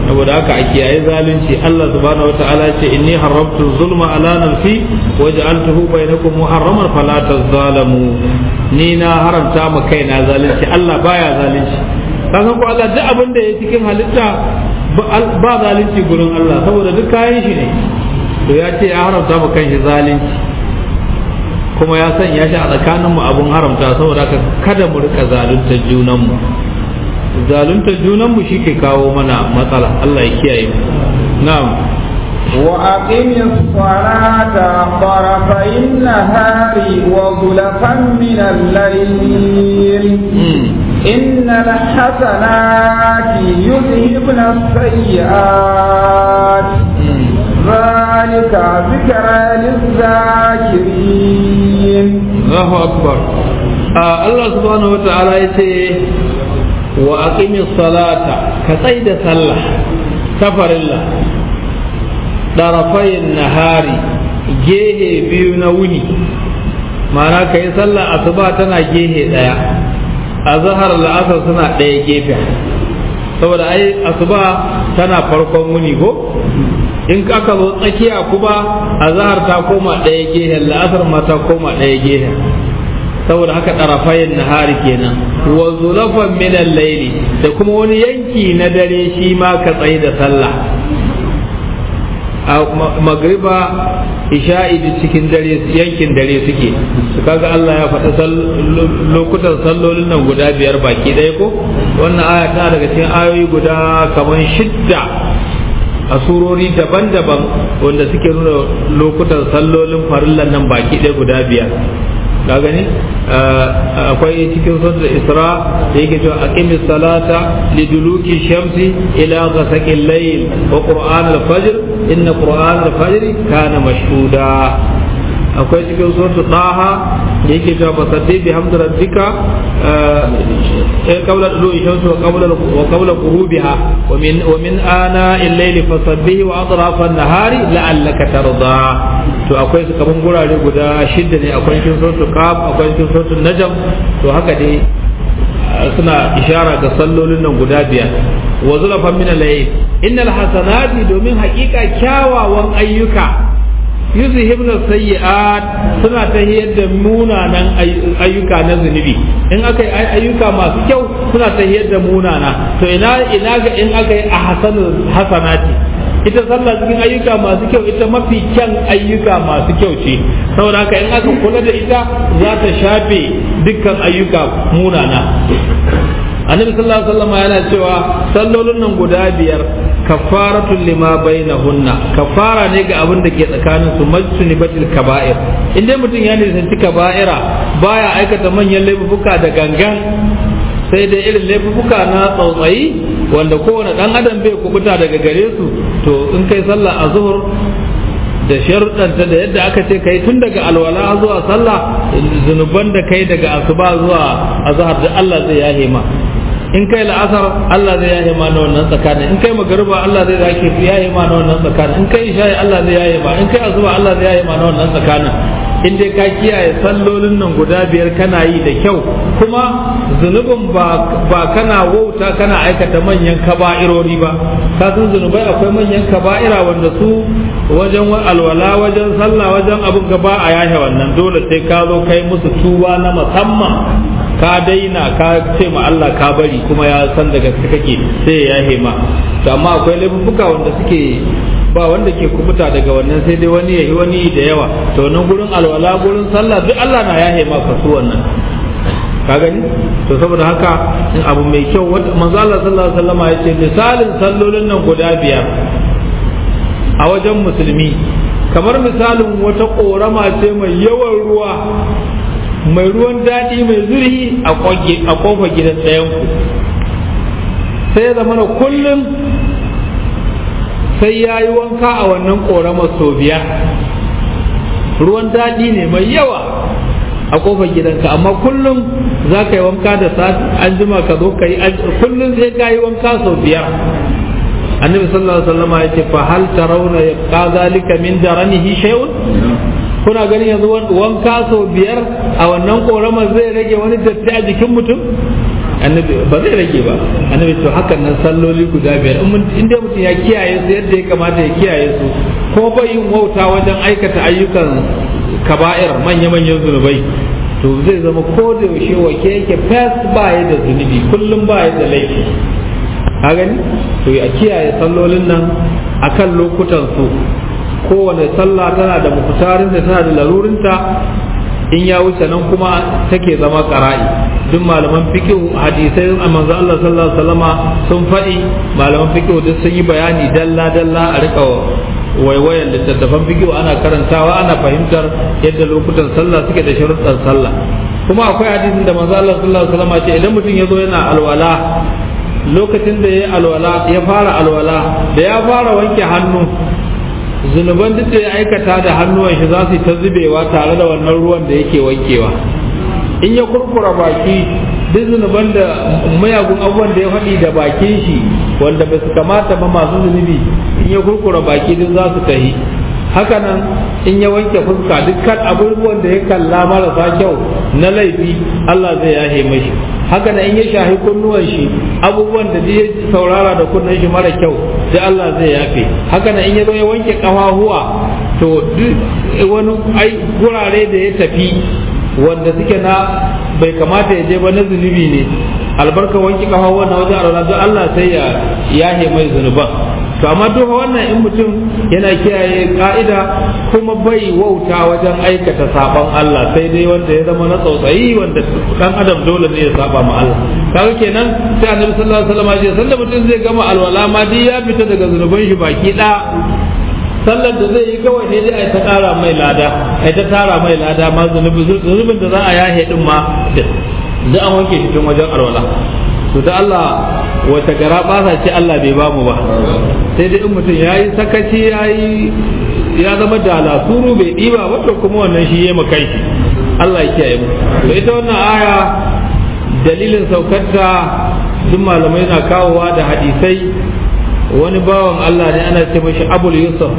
saboda haka a kiyaye zalunci Allah subhanahu wataala ya ce inni haramtu zulma ala nafsi wa ja'altuhu bainakum muharraman fala tazalamu ni na haramta ma kaina zalunci Allah baya zalunci kasan ko Allah duk abin da ya cikin halitta ba zalunci gurin Allah saboda duk kayan shi ne to ya ce ya haramta ma kanshi zalunci kuma ya sanya shi a tsakaninmu abun haramta saboda haka kada mu rika zalunta junanmu zalunta junanmu shi ke kawo mana matsala Allah ya kiyaye mu na'am وأقم الصلاة طرفي النهار وزلفا من الليل إن الحسنات يذهبن السيئات ذلك ذكرى للذاكرين الله أكبر آه الله سبحانه وتعالى يقول وأقم الصلاة كصيد صلى سفر الله طرفي النهار gehe biyu na wuni ma'ana ka yi sallah asuba tana gehe ɗaya a zahar la'asar suna ɗaya gefe saboda ai asuba tana farkon wuni ko in aka zo tsakiya kuma a zahar ta koma ɗaya gehen la'asar ma ta koma ɗaya gehen saboda haka ɗarafayin nahari kenan wa zulafan minan laili da kuma wani yanki na dare shi ma ka tsaye da sallah a magriba isha'i da cikin dare yankin dare suke su kaga Allah ya faɗi lokutan sallolin nan guda biyar baki ɗaya ko wannan aya tana daga cikin ayoyi guda kamar shidda a surori daban-daban wanda suke nuna lokutan sallolin farillan nan baki ɗaya guda biyar ka gani akwai cikin sunan isra da yake cewa aqimi salata liduluki shamsi ila ghasaqil layl wa qur'an al-fajr inna qur'an al-fajr kana mashhuda akwai cikin suratul daha da yake cewa fasaddi bi hamdi rabbika eh qabla dulu shamsi wa qabla wa qabla ghurubiha wa min wa min ana al-layl fasabbih wa atrafa an-nahari la'allaka tarda to akwai su kaman gurare guda shidda ne akwai cikin suratul qaf akwai cikin suratul najm to haka dai suna ishara ga sallolin nan guda biyar wa zulafan min al-layl innal hasanati domin haƙiƙa kyawawan ayyuka yuzhibna sayyi'at suna ta da munanan ayyuka na zunubi in aka yi ayyuka masu kyau suna ta da munana to ina ina ga in aka yi a hasanul hasanati ita sallah cikin ayyuka masu kyau ita mafi kyan ayyuka masu kyau ce saboda haka in aka kula da ita za ta shafe dukkan ayyuka munana annabi sallallahu alaihi wasallam yana cewa sallolin nan guda biyar kafaratul lima bainahunna kafara ne ga abin da ke tsakanin su majtuni batil kaba'ir in dai mutum ya nisanci kaba'ira baya aikata manyan laifuka da gangan sai dai irin laifuka na tsautsayi wanda kowane dan adam bai kubuta daga gare su to in kai sallah a zuhur da sharuɗanta da yadda aka ce kai tun daga alwala zuwa sallah zunuban da kai daga asuba zuwa azhar da Allah zai yahe ma in kai la'asar Allah zai yahe ma na wannan tsakanin in kai magariba Allah zai zake yahe ma na wannan tsakanin in kai isha'i Allah zai yahe ma in kai asuba Allah zai yahe ma na wannan tsakanin in dai ka kiyaye sallolin nan guda biyar kana yi da kyau kuma zunubin ba kana wauta kana aikata manyan kaba'irori ba ka san zunubai akwai manyan kaba'ira wanda su wajen alwala wajen sallah wajen abin gaba a yahe wannan dole sai ka zo kai musu tuba na musamman ka daina ka ce ma Allah ka bari kuma ya san daga kake sai ya yahe ma to amma akwai laifuka wanda suke ba wanda ke kubuta daga wannan sai dai wani yayi wani da yawa to nan gurin alwala gurin sallah duk Allah na yahe maka su wannan ka gani to saboda haka in abu mai kyau wanda manzo Allah sallallahu alaihi wasallam ya ce misalin sallolin nan guda biyar a wajen musulmi kamar misalin wata korama ce mai yawan ruwa mai ruwan daɗi mai zurhi a kofar gidan ɗayanku sai ya zama kullum sai ya yi wanka a wannan ƙoramar sau biyar ruwan daɗi ne mai yawa a kofar gidanka amma kullum za ka yi wanka da sati an jima ka zo ka yi kullum sai ka yi wanka sau biyar annabi sallallahu alaihi wasallam ya ce fa hal tarawna yabqa zalika min daranihi shay'un kuna ganin yanzu wanka sau biyar a wannan ƙoramar zai rage wani datti a jikin mutum annabi ba zai rage ba annabi to hakan nan salloli guda biyar in dai mutum ya kiyaye su yadda ya kamata ya kiyaye su ko bai yin wauta wajen aikata ayyukan kaba'ir manya-manyan zunubai to zai zama ko da yaushe wake yake fes ba ya da zunubi kullum ba ya da laifi a gani to ya kiyaye sallolin nan akan lokutan su kowane sallah tana da mukutarin da tana da larurinta in ya wuce nan kuma take zama qara'i duk malaman fiqh hadisai a manzo Allah sallallahu alaihi wasallama sun faɗi malaman fiqh duk sun yi bayani dalla dalla a rika waiwayan littattafan fiqh ana karantawa ana fahimtar yadda lokutan sallah suke da sharuɗan sallah kuma akwai hadisin da manzo Allah sallallahu alaihi wasallama ce idan mutum ya zo yana alwala lokacin da ya alwala ya fara alwala da ya fara wanke hannu zunuban duk da ya aikata da hannuwan shi za su ta zubewa tare da wannan ruwan da yake wankewa in ya kurkura baki duk zunuban da mayagun abubuwan da ya faɗi da bakin shi wanda ba su kamata ba masu zunubi in ya kurkura baki duk za su tahi hakanan in ya wanke fuska dukkan abubuwan da ya kalla marasa kyau na laifi Allah zai yahe mashi hakanan in ya shahi kunnuwan shi abubuwan da ya saurara da kunnen shi mara kyau sai Allah zai yafe hakanan in ya zo ya wanke kafahuwa to duk wani ai gurare da ya tafi wanda suke na bai kamata ya je ba na zunubi ne albarka wanke kafahuwa na wajen alwala don Allah sai ya yahe mai zunuban to amma duk wannan in mutum yana kiyaye ka'ida kuma bai wauta wajen aikata saban Allah sai dai wanda ya zama na tsautsayi wanda dan adam dole ne ya saba ma Allah kaga kenan sai annabi sallallahu alaihi wasallam ya sanda mutum zai gama alwala ma dai ya fita daga zunuban shi baki da sallar da zai yi kawai ne dai ai ta kara mai lada ai ta tara mai lada ma zunubin da za a yahe din ma da an wanke shi tun wajen alwala to da Allah wata gara basa ce Allah bai bamu ba sai dai in mutum ya yi sakaci ya yi ya zama da lasuru bai ɗiba wata kuma wannan shi ya makai shi Allah ya kiyaye mu to ita wannan aya dalilin saukarta duk malamai na kawowa da hadisai wani bawan Allah ne ana ce mashi abul yusuf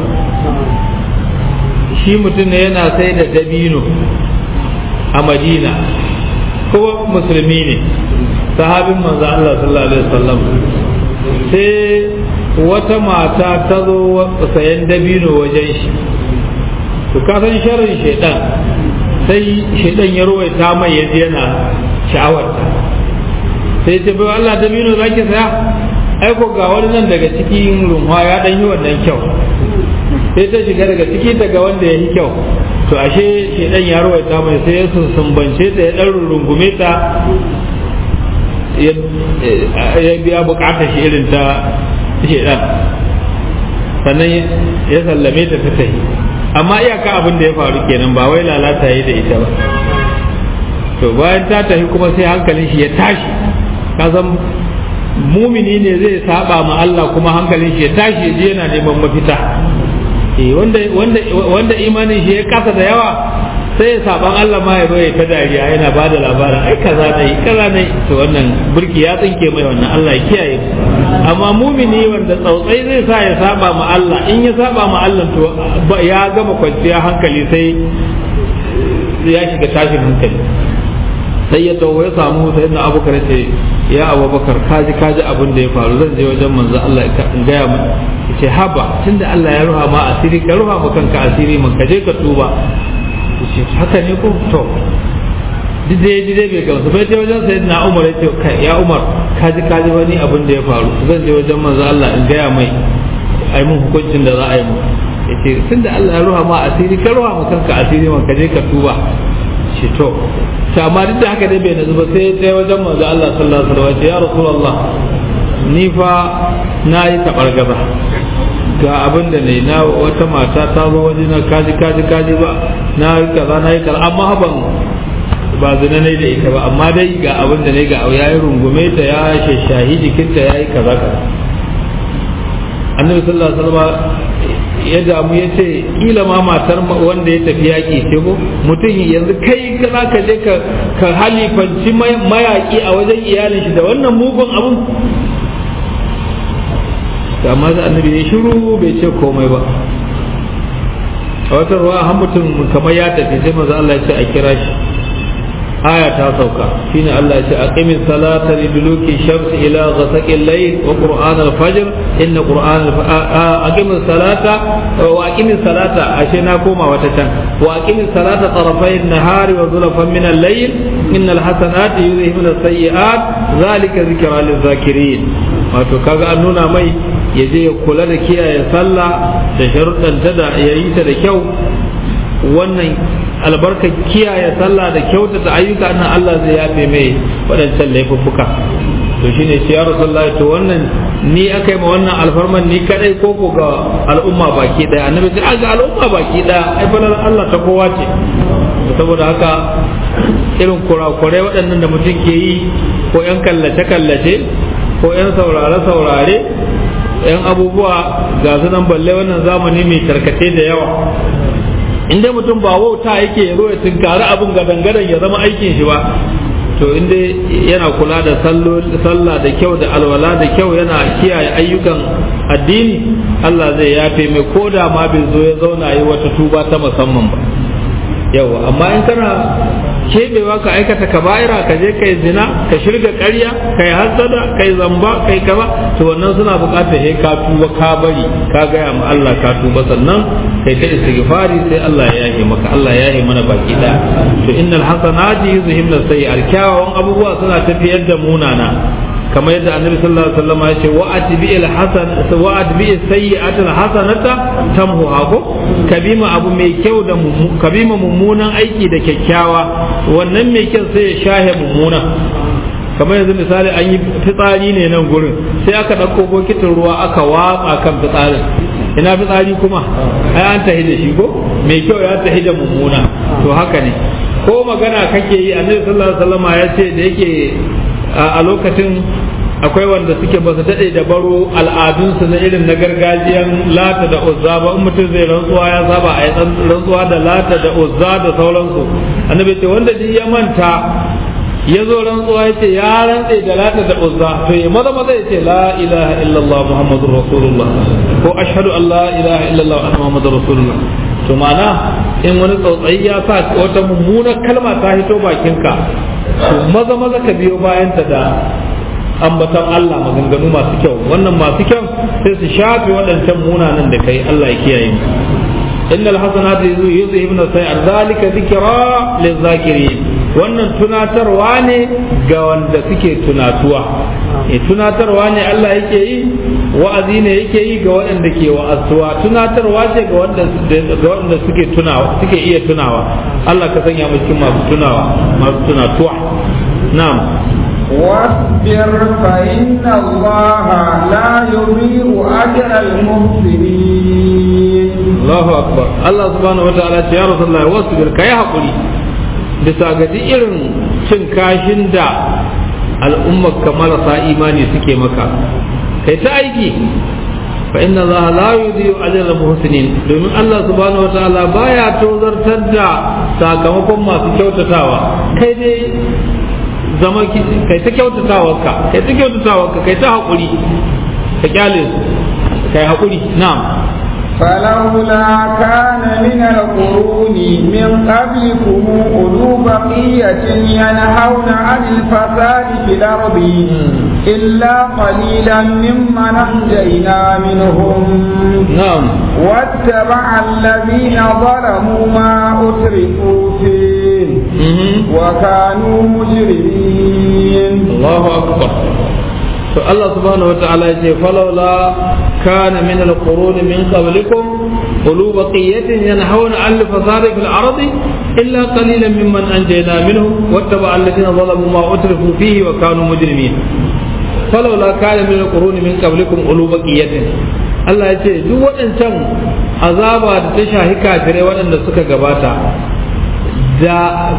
shi mutum ne yana sai da dabino a madina kuma musulmi ne sahabin manzo Allah sallallahu alaihi wasallam sai wata mata ta zo sayan dabino wajen shi to ka san sharrin shaidan sai shaidan ya ruwaita mai yaji yana sha'awarta sai ce bai Allah dabino zaki saya ai ko ga wani nan daga cikin runwa ya dan yi wannan kyau sai ta shiga daga ciki daga wanda ya yi kyau to ashe shaidan ya ruwaita mai sai ya sumbance ta ya dan rungume ta ya biya bukatar shi irin ta shedan sannan ya sallame ta ta tafi amma iyaka abin da ya faru kenan ba wai lalata yi da ita ba to bayan ta tafi kuma sai hankalin shi ya tashi kasan mumini ne zai saba ma Allah kuma hankalin shi ya tashi ya je yana neman mafita wanda imanin shi ya kasa da yawa sai saban Allah ma ya zo ya ta dariya yana ba da labarin ai kaza ne kaza ne to wannan burki ya tsinke mai wannan Allah ya kiyaye amma mumini wanda tsautsai zai sa ya saba ma Allah in ya saba ma Allah to ya gama kwanciya hankali sai ya shiga tashin hankali sai ya tawo ya samu sai na abubakar ce ya abubakar kaji kaji abin da ya faru zan je wajen manzo Allah in gaya mu ce haba tunda Allah ya ruha ma asiri ka ruha ma kanka asiri man ka je ka tuba ce haka ne ko to dide dide bai gamsu bai je wajen sai na umar ya ce kai ya umar kaji kaji wani abin da ya faru zan je wajen manzo Allah in gaya mai ai mun hukuncin da za a yi mu yace tunda Allah ya ruha ma asiri ka ruha ma kanka asiri man ka je ka tuba ce to to amma duk da haka dai bai nazu ba sai ya wajen manzo Allah sallallahu alaihi wasallam ya rasulullah ni fa na yi tabargaza ga abin da ne na wata mata ta zo waje na kaji kaji kaji ba na yi kaza na yi kaza amma ban ba zina ne da ita ba amma dai ga abin da ne ga ya yi rungume ta ya shashahi jikinta ya yi kaza kaza annabi sallallahu alaihi wasallam ya damu ya ce kila ma matar wanda ya tafi yaƙi ce ko mutum yanzu kai za ka je ka halifanci mayaƙi a wajen iyalin shi da wannan mugun abun amma da annabi ya shiru bai ce komai ba a wata ruwa har mutum kamar ya tafi sai maza Allah ya ce a kira shi aya ta sauka shine Allah ya ce aqimis salata li duluki shamsi ila ghasaqi al-layl wa qur'an al-fajr inna qur'an aqimis salata wa aqimis salata ashe na koma wata can wa aqimis salata tarafay an-nahari wa zulfan min al-layl innal hasanati yudhhibuna as-sayyi'at zalika dhikra lil-zakirin wato kaga an nuna mai ya je ya kula da kiyaye sallah da sharuɗanta da yayi ta da kyau wannan albarkar kiyaye sallah da kyautata ayyuka nan Allah zai yafe mai waɗancan laifuffuka to shine shi ya rasulullah to wannan ni aka yi ma wannan alfarman ni kadai ko ko ga al'umma baki daya annabi ce ga al'umma baki daya ai fa Allah ta kowa ce saboda haka irin kurakurai waɗannan da mutum ke yi ko yan kallace kallace ko yan saurare saurare yan abubuwa ga su nan balle wannan zamani mai tarkace da yawa in dai mutum ba wauta yake ya zo ya tunkari abin gadangadan ya zama aikin shi ba to in dai yana kula da sallah da kyau da alwala da kyau yana kiyaye ayyukan addini Allah zai yafe mai ko da ma bai zo ya zauna yi wata tuba ta musamman ba yawa amma in kana kebewa ka aikata kaba'ira ka je kai zina ka shirga ƙarya kai hasada kai zamba kai kaza to wannan suna buƙatar he ka tuba ka bari ka gaya ma Allah ka tuba sannan kai ta istighfari sai Allah ya yahe maka Allah ya yahe mana baki da to innal hasanati yuzhibna sayyi'at kyawawan abubuwa suna tafiyar da munana kamar yadda annabi sallallahu alaihi wasallam ya ce wa atbi'il hasan wa atbi'is sayyi'atil hasanata tamhuha ko kabima abu mai kyau da kabima mummunan aiki da kyakkyawa wannan mai kyau sai ya shahe mummuna kamar yanzu misali an yi fitsari ne nan gurin sai aka ɗauko bokitin ruwa aka watsa kan fitsarin ina fitsari kuma ai an tahi da shi ko mai kyau ya tahi da mummuna to haka ne ko magana kake yi annabi sallallahu alaihi wasallam ya ce da yake a lokacin akwai wanda suke ba su daɗe da baro al'adunsu na irin na gargajiyan lata da uzza ba in mutum zai rantsuwa ya saba a yi rantsuwa da lata da uzza da sauransu annabi ce wanda duk ya manta ya zo rantsuwa ya ce ya rantse da lata da uzza to ya maza maza ya ce la ilaha illallah muhammadur rasulullah ko ashhadu an la ilaha illallah anna muhammadur rasulullah to ma'ana in wani tsautsayi ya sa wata mummunar kalma ta hito bakinka to maza maza ka biyo bayanta da ambaton Allah maganganu masu kyau wannan masu kyau sai su shafe waɗancan munanan da kai Allah ya kiyaye mu innal hasanati yuzhibna sayyi'at zalika dhikra lizakirin wannan tunatarwa ne ga wanda suke tunatuwa e tunatarwa ne Allah yake yi wa'azi ne yake yi ga waɗanda ke wa'azuwa tunatarwa ce ga wanda ga wanda suke tunawa suke iya tunawa Allah ka sanya mu cikin masu tunawa masu tunatuwa na'am واصبر فإن الله لا يضيع أجر المحسنين الله أكبر الله سبحانه وتعالى يا رسول الله واصبر كي حقولي bisa ga duk irin cin kashin da al'ummar ka marasa imani suke maka kai ta aiki fa inna Allah la yudhi'u ajra muhsinin domin Allah subhanahu wataala baya tozartar da sakamakon masu kyautatawa kai dai zama kai ta kyautatawa ka kai ta kyautatawa ka kai ta hakuri ka kyale kai hakuri na'am فلولا كان من القرون من قبلكم أولو بقية ينهون عن الفساد في الأرض إلا قليلا ممن أنجينا منهم نعم واتبع الذين ظلموا ما أترفوا فيه وكانوا مجرمين الله أكبر to Allah subhanahu wa ta'ala ya ce falawla kana min al-qurun min qablikum ulu baqiyatin yanhauna 'an al-fasadi fil ardi illa qalilan mimman anjayna minhum wattaba alladhina zalamu ma utrifu fihi wa kanu mujrimin falawla kana min al-qurun min qablikum ulu baqiyatin Allah ya ce duk waɗancan azaba da ta shahi kafirai waɗanda suka gabata da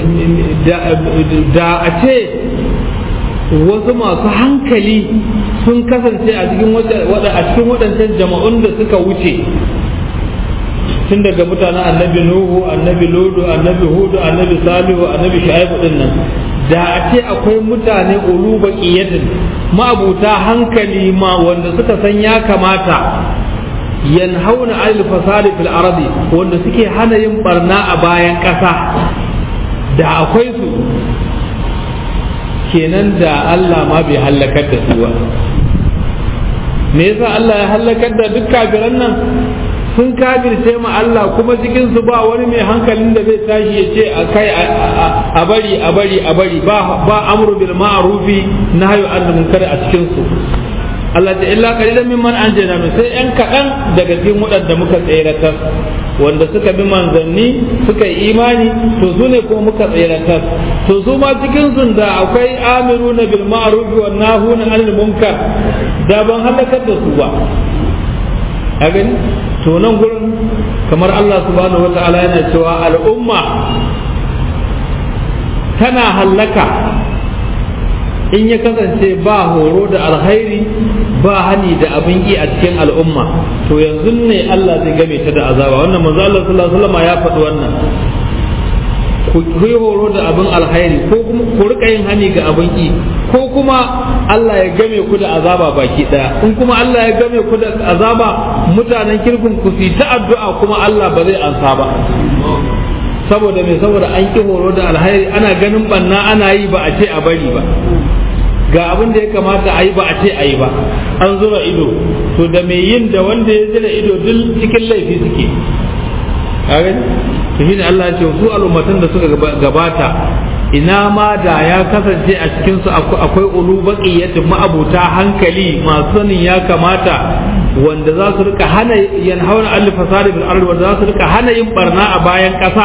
da a ce wasu masu hankali sun kasance a cikin waɗancan jama'un da suka wuce tun daga mutanen annabi nuhu annabi lodu annabi hudu annabi salihu annabi shu'aibu din nan da a ce akwai mutane ulu baqiyatin ma'abuta hankali ma wanda suka san ya kamata yanhauna anil fasadi fil ardi wanda suke hana yin barna a bayan ƙasa da akwai su kenan da Allah ma bai hallakar da su ba me yasa Allah ya hallakar da duk kafiran nan sun kafirce ma Allah kuma cikin su ba wani mai hankalin da zai tashi ya ce a kai a bari a bari a bari ba ba amru bil ma'rufi nahyu anil munkar a cikin su Allah ta illa qalilan mimman anjayna min sai yan kadan daga cikin waɗanda muka tseratar wanda suka bi manzanni suka yi imani to su ne kuma muka tseratar to su ma cikin sun da akwai amiruna bil ma'ruf wa nahuna anil munkar da ban halakar da su ba a gani to nan gurin kamar Allah subhanahu wata'ala yana cewa al'umma tana hallaka in ya kasance ba horo da alkhairi ba hani da abin yi a cikin al'umma to yanzu ne Allah zai game ta da azaba wannan manzo Allah sallallahu alaihi wasallam ya faɗi wannan ku yi horo da abin alkhairi ko kuma ku rika yin hani ga abin yi ko kuma Allah ya game ku da azaba baki daya in kuma Allah ya game ku da azaba mutanen kirkin ku su ta addu'a kuma Allah ba zai ansa ba saboda me saboda an ki horo da alkhairi ana ganin banna ana yi ba a ce a bari ba ga abin da ya kamata a yi ba a ce a yi ba an zura ido to da mai yin da wanda ya zira ido duk cikin laifi suke kagani to shine Allah ya ce su al'ummatan da suka gabata ina ma da ya kasance a cikin su akwai ulu baqiyatin ma'abuta hankali masu sanin ya kamata wanda za su rika hana yanhauna al fasadi bil ardi wanda za su rika hana yin barna a bayan kasa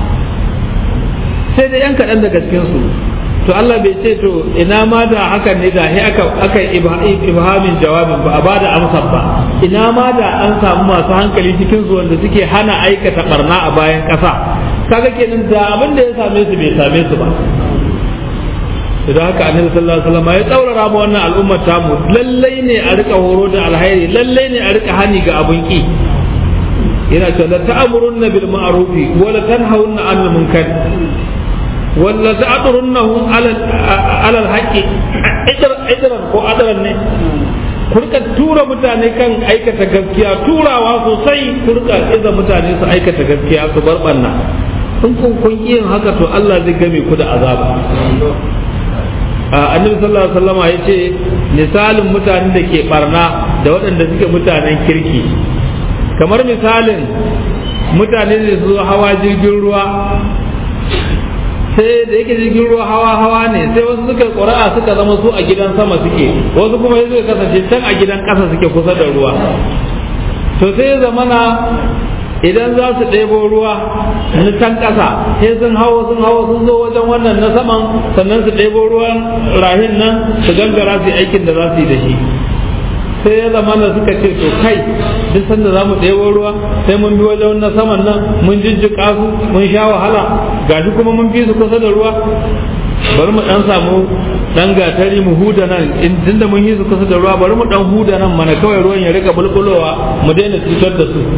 sai da yan kaɗan daga cikin su to Allah bai ce to ina ma da hakan ne da he aka aka ibhamin jawabin ba a bada amsar ba ina ma da an samu masu hankali cikin su wanda suke hana aikata barna a bayan kasa kaga kenan da abin da ya same su bai same su ba idan haka annabi sallallahu alaihi wasallam ya tsaurara ma wannan al'ummar tamu lallai ne a rika horo da alhairi lallai ne a rika hani ga abun ki yana cewa la ta'murunna bil ma'rufi wa la tanhawunna 'anil munkar walla ta'turunnahum 'ala 'ala al-haqqi idran ko adran ne ku rika tura mutane kan aikata gaskiya turawa sosai ku rika iza mutane su aikata gaskiya su bar banna in kun kun yin haka to Allah zai game ku da azaba annabi sallallahu alaihi wasallama yace misalin mutanen da ke barna da waɗanda suke mutanen kirki kamar misalin mutane da su hawa jirgin ruwa sai da yake jirgin ruwa hawa hawa ne sai wasu suka ƙura'a suka zama su a gidan sama suke wasu kuma suka kasance can a gidan ƙasa suke kusa da ruwa to sai zamana idan za su ɗebo ruwa na can ƙasa sai sun hawa sun hawa sun zo wajen wannan na saman sannan su ɗebo ruwan rahin nan su gangara su aikin da za su yi da shi sai ya zama da suka ce to kai duk sanda za mu ɗebo ruwa sai mun bi wajen na saman nan mun jijjiƙa su mun sha wahala gashi kuma mun fi su kusa da ruwa bari mu dan samu dan gatari mu huda nan in tunda mun yi su kusa da ruwa bari mu dan huda nan mana kawai ruwan ya rika bulbulowa mu daina cutar da su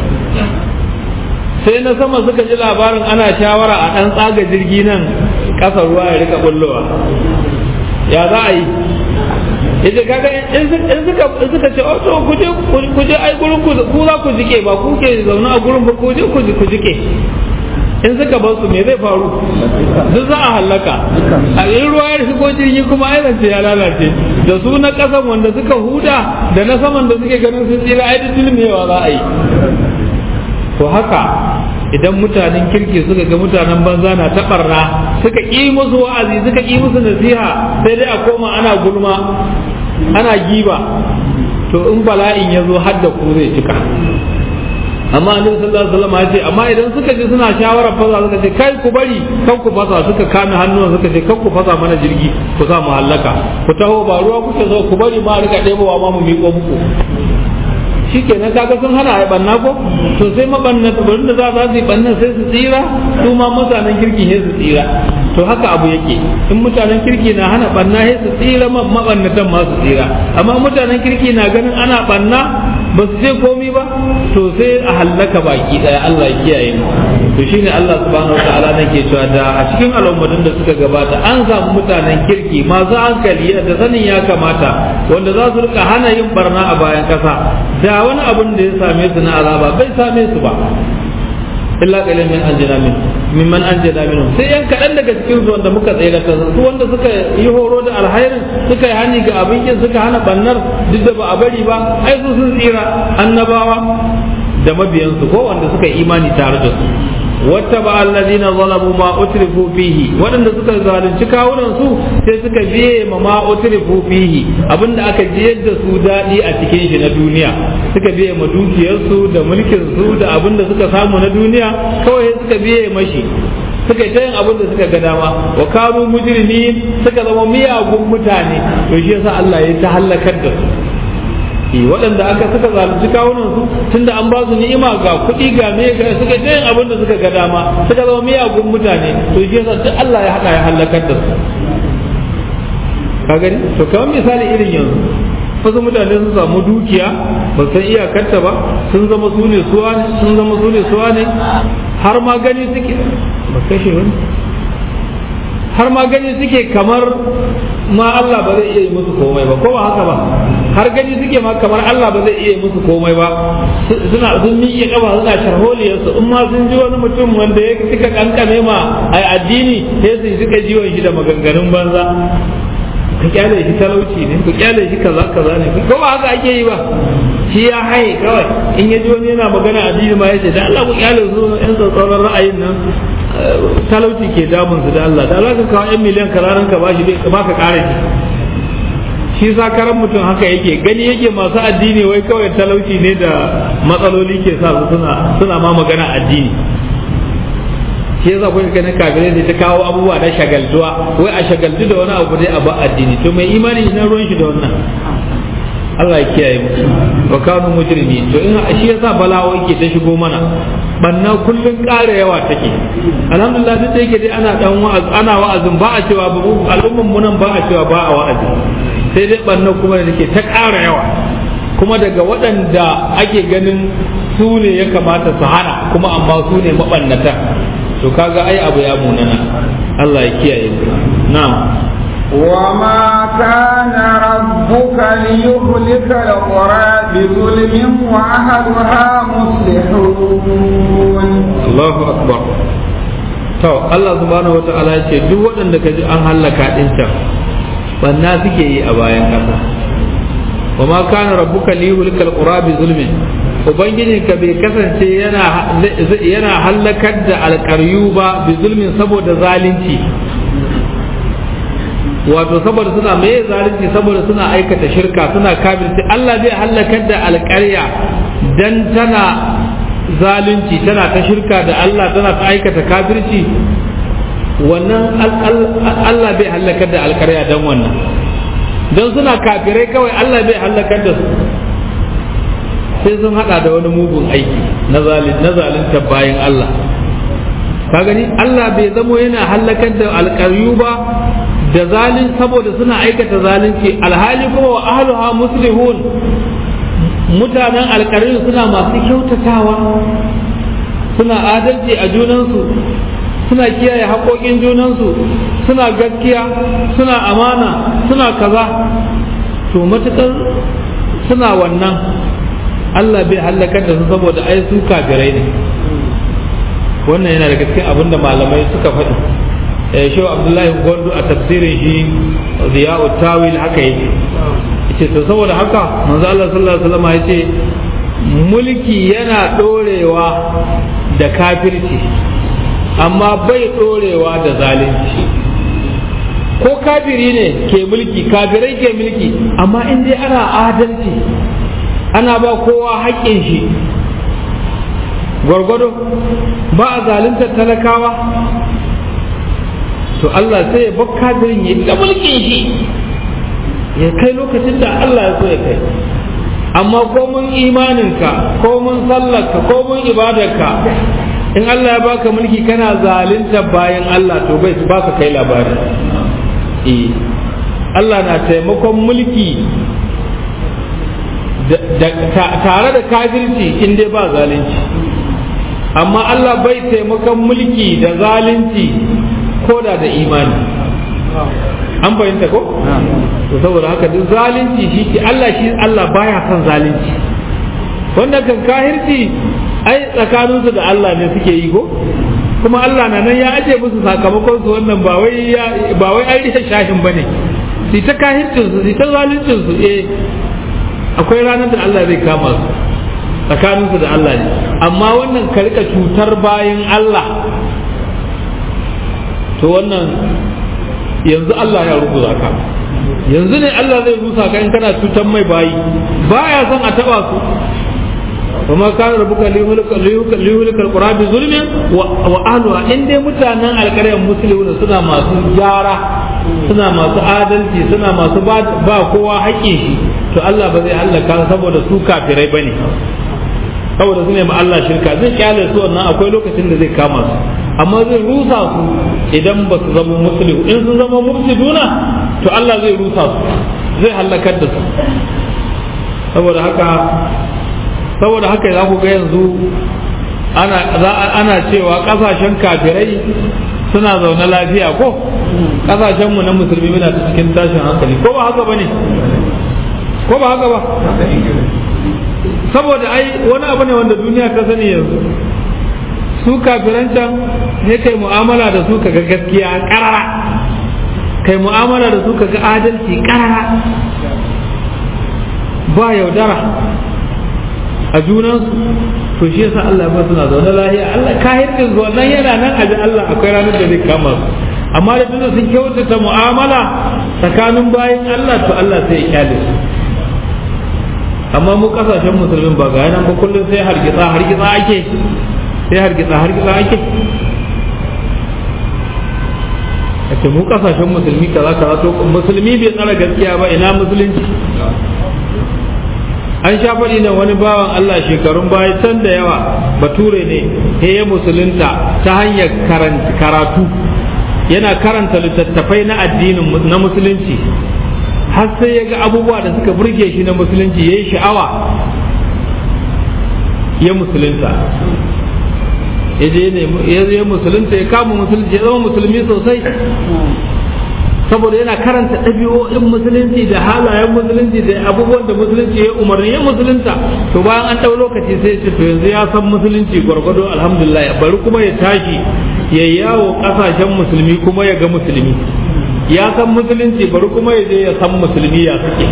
sai na sama suka ji labarin ana shawara a dan tsaga jirgi nan ƙasa ruwa ya rika bullowa ya za a yi yace kaga in suka in suka ce oh to ku je ku je ai gurin ku ku za ku jike ba ku ke zaune a gurin ba ku je ku ku jike in suka bar su me zai faru duk za a hallaka a in ruwa ya shigo jirgi kuma ai zance ya lalace da su na kasan wanda suka huda da na saman da suke ganin sun tsira ai duk dilmewa za a yi to haka idan mutanen kirki suka ga mutanen banza na taɓarna suka ƙi musu wa'azi suka ƙi musu nasiha sai dai a koma ana gulma ana giba to in bala'in ya zo har da ku zai cika amma annabi sallallahu alaihi wasallam ya ce amma idan suka ji suna shawarar fasa suka ce kai ku bari kan ku fasa suka kame hannuwan suka ce kan ku fasa mana jirgi ku sa mu hallaka ku taho ba ruwa kuke so ku bari ma rika ɗebowa ma mu miƙo muku shikenan kaga sun hana ai banna ko to sai mabanna barin da za za su yi banna sai su tsira su ma mutanen kirki ne su tsira to haka abu yake in mutanen kirki na hana banna sai su tsira mabannatan ma su tsira amma mutanen kirki na ganin ana banna ba su je komi ba to sai a hallaka baki daya Allah ya kiyaye mu to shine Allah subhanahu wataala nake cewa da a cikin al'ummatin da suka gabata an samu mutanen kirki masu hankali da sanin ya kamata wanda za su rika hana yin barna a bayan kasa da wani abun da ya same su na azaba bai same su ba illa qalil min anjina min mimman an jada minhum sai yan kaɗan daga cikin su wanda muka tsere ta su wanda suka yi horo da alhairin suka yi hani ga abin kin suka hana bannar duk da ba a bari ba ai su sun tsira annabawa da mabiyansu ko wanda suka yi imani tare da su wata ba allazina zalamu ma utrifu fihi waɗanda suka zalunci kawunan su sai suka biye ma ma utrifu fihi abinda aka jiyar da su daɗi a cikin shi na duniya suka biye ma dukiyarsu da mulkin su da abinda suka samu na duniya kawai suka biye mashi suka ta yin abin da suka ga dama wa kanu mujrimi suka zama miyagun mutane to shi yasa Allah ya ta halakar da su waɗanda aka suka zalunci kawunan su tunda an ba su ni'ima ga kuɗi ga me ga suka ta yin abin da suka ga dama suka zama miyagun mutane to shi yasa duk Allah ya haɗa ya halakar da su ka gani to kamar misali irin yanzu wasu mutane sun samu dukiya ba san iyakarta ba sun zama su ne suwa ne sun zama su ne suwa ne har ma gani suke ba kashe wani har ma gani suke kamar ma Allah ba zai iya yi musu komai ba ko ba haka ba har gani suke ma kamar Allah ba zai iya yi musu komai ba suna sun miƙe kafa suna sharholiyar su in ma sun ji wani mutum wanda ya suka kankame ma ai addini sai su suka jiwon shi da maganganun banza ku kyale shi talauci ne ku kyale shi kaza kaza ne ko ba haka ake yi ba shi ya haye kawai in ya ji wani yana magana addini ma ya ce da Allah ku kyale su yan tsatsauran ra'ayin nan talauci ke damun su da Allah da Allah ka kawo yan miliyan kararan ka bashi bai ba ka kara shi shi sa karan mutum haka yake gani yake masu addini wai kawai talauci ne da matsaloli ke sa su suna suna ma magana addini shi yasa kun ganin kafirai sai ta kawo abubuwa na shagaltuwa wai a shagaltu da wani abu dai a ba addini to mai imani na ruwan shi da wannan Allah ya kiyaye mu wa kanu mujrimi to in shi yasa bala'o'i ke ta shigo mana banna kullun ƙara yawa take alhamdulillah duk da yake dai ana dan wa'az ana wa'azin ba a cewa ba al'umman mu nan ba a cewa ba a wa'azi sai dai banna kuma da take ta ƙara yawa kuma daga waɗanda ake ganin su ne ya kamata su hana kuma amma su ne mabannata to kaga ai abu ya munana Allah ya kiyaye na'am وما كان ربك ليهلك القرى بظلم وأهلها مصلحون الله أكبر to Allah subhanahu wata'ala ya ce duk waɗanda ka ji an hallaka ɗin can banna suke yi a bayan ƙasa wa ma kana rabbuka liyuhlikal qura bi zulmin ubangijin ka bai kasance yana yana hallakar da alƙaryu ba bi zulmin saboda zalunci wato saboda suna mai zalunci saboda suna aikata shirka suna kafirci Allah zai halakar da alƙarya dan tana zalunci tana ta shirka da Allah tana ta aikata kafirci wannan Allah bai halakar da alƙarya dan wannan dan suna kafirai kawai Allah bai halakar da su sai sun hada da wani mugun aiki na zalunta bayan Allah ka gani Allah bai zamo yana halakar da alƙaryu ba da zalin saboda suna aikata zalunci alhali kuma wa ahluha muslihun mutanen alkarin suna masu kyautatawa suna adalci a junansu suna kiyaye haƙoƙin junansu suna gaskiya suna amana suna kaza to matuƙar suna wannan Allah bai hallakar da su saboda ai su kafirai ne wannan yana daga cikin abin da malamai suka faɗi shehu abdullahi gondo a tafsirin shi ziya'u tawil haka yake yace to saboda haka manzo Allah sallallahu alaihi wasallam yace mulki yana dorewa da kafirci amma bai dorewa da zalunci ko kafiri ne ke mulki kafirai ke mulki amma in dai ana adalci ana ba kowa haƙƙin shi gwargwado ba a zaluntar talakawa to Allah sai ya bar kafirin ya ga mulkin shi ya kai lokacin da Allah ya so ya kai amma ko mun imaninka ko mun sallarka ko mun ibadarka in Allah ya baka mulki kana zalunta bayan Allah to bai baka kai labari eh Allah na taimakon mulki tare da kafirci in dai ba zalunci amma Allah bai taimakon mulki da zalunci ko da da imani an fahimta ko to saboda haka duk zalunci shi ke Allah shi Allah baya son zalunci wannan kan kahirci ai tsakaninsu da Allah ne suke yi ko kuma Allah na nan ya aje musu sakamakon su wannan ba wai ba wai an rike shahin bane su ta kahircin su su ta zaluncin su eh akwai ranar da Allah zai kama su tsakanin su da Allah ne amma wannan ka rika cutar bayan Allah to wannan yanzu Allah ya rubuta ka yanzu ne Allah zai rusa ka in kana cutar mai bayi baya son a taba su وما كان ربك ليهلك ليهلك القرى بظلم واهلها ان dai mutanen alƙaryar musulmi suna masu gyara suna masu adalci suna masu ba kowa haƙƙin shi to Allah ba zai halaka saboda su kafirai bane saboda su ne ma Allah shirka zai kyale su wannan akwai lokacin da zai kama su amma zai rusa su idan ba su zama musulmi in sun zama mufsiduna to Allah zai rusa su zai halakar da su saboda haka saboda haka za ku ga yanzu ana cewa kasashen kafirai suna zaune lafiya ko kasashenmu na musulmi muna cikin tashin hankali ko ba haka ba ne ko ba haka ba saboda ai wani abu ne wanda duniya ta sani yanzu su kafiran can ne kai mu'amala da su kaga gaskiya karara kai mu'amala da su kaga adalci karara ba yaudara a junansu to shi yasa Allah ba suna zaune lahiya Allah kahirkin zuwa nan yana nan a ji Allah akwai ranar da zai kama su amma da tunda sun kyautata mu'amala tsakanin bayan Allah to Allah sai ya kyale su amma mu kasashen musulmin ba ga nan ba kullum sai hargitsa hargitsa ake sai hargitsa hargitsa ake ake mu kasashen musulmi kaza kaza to musulmi bai tsara gaskiya ba ina musulunci an sha faɗi na wani bawan Allah shekarun baya can da yawa bature ne he ya musulunta ta hanyar karatu yana karanta littattafai na addinin na musulunci har sai ya ga abubuwa da suka burge shi na musulunci ya yi sha'awa ya musulunta ya je ya musulunta ya kama musulunci ya zama musulmi sosai saboda yana karanta ɗabi'o'in musulunci da halayen musulunci da abubuwan da musulunci ya umarni ya musulunta to bayan an ɗau lokaci sai ce to yanzu ya san musulunci gwargwado alhamdulillah bari kuma ya tashi ya yawo ƙasashen musulmi kuma ya ga musulmi ya san musulunci bari kuma ya je ya san musulmi ya suke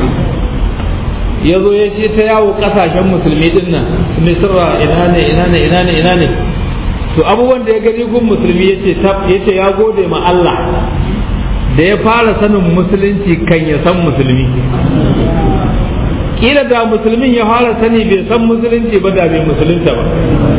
ya zo ya ce ta yawo ƙasashen musulmi din nan misra ina ne ina ne ina ne ina ne to abubuwan da ya gani gun musulmi ya ce ya gode ma Allah da ya fara sanin musulunci kan ya san musulmi kila da musulmin ya fara sani bai san musulunci ba da bai musulunta ba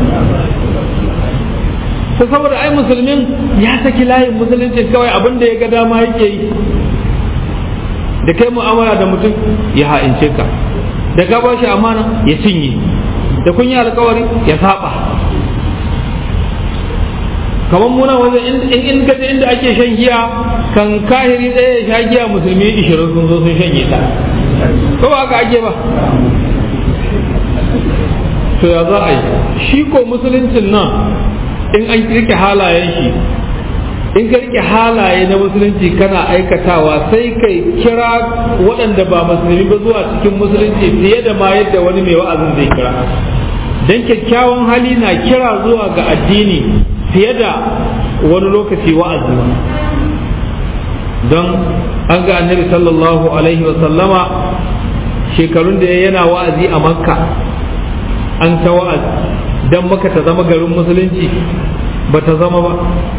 ta saboda ai musulmin ya saki layin musulunci kawai abin da ya ga dama yake yi da kai mu'amala da mutum ya ha'ince ka da ka ba shi amana ya cinye da kun yi alkawari ya saba kamar muna wajen in in kaje inda ake shan giya kan kahiri ɗaya ya sha giya musulmi ishirin sun zo sun shanye ta ko ba haka ake ba to ya za a yi shi ko musuluncin nan in an rike halayen shi in ka rike halaye na musulunci kana aikatawa sai kai kira waɗanda ba musulmi ba zuwa cikin musulunci fiye da ma yadda wani mai wa'azin zai kira don kyakkyawan hali na kira zuwa ga addini fiye da wani lokaci wa'azi don an ga annabi sallallahu alaihi sallama shekarun da yana wa'azi a makka an ta wa'azi don maka ta zama garin musulunci ba ta zama ba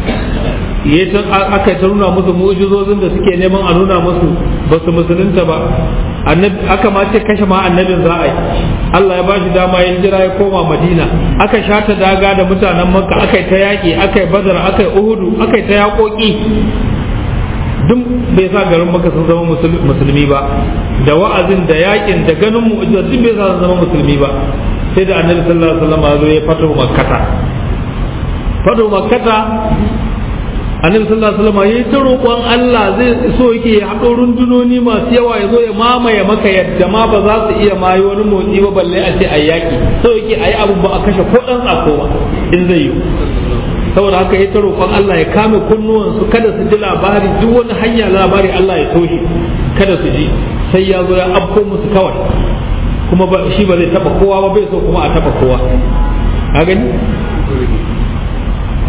aka ta nuna musu mu'jizozin da suke neman a nuna musu ba su musulunta ba aka ma ce kashe ma annabin za a yi Allah ya bashi dama ya jira ya koma Madina aka shata daga da mutanen Makka aka yi ta yaƙi aka yi Badar aka yi Uhudu aka yi ta yaƙoƙi duk bai sa garin Makka sun zama musulmi ba da wa'azin da yaƙin da ganin mu'jiza duk bai sa sun zama musulmi ba sai da annabi sallallahu alaihi wasallam ya fito makkata fito makkata annabi sallallahu alaihi wasallam yayi ta roƙon Allah zai so yake ya haɗo rundunoni masu yawa ya zo ya mamaye maka yadda ma ba za su iya mayi wani motsi ba balle a ce ayi yaki so yake ayi abu ba a kashe ko dan tsako ba in zai yi saboda haka yayi ta roƙon Allah ya kame kunnuwan su kada su ji labari duk wani hanya labari Allah ya toshe kada su ji sai ya zo ya afko musu kawai kuma shi ba zai taba kowa ba bai so kuma a taba kowa a gani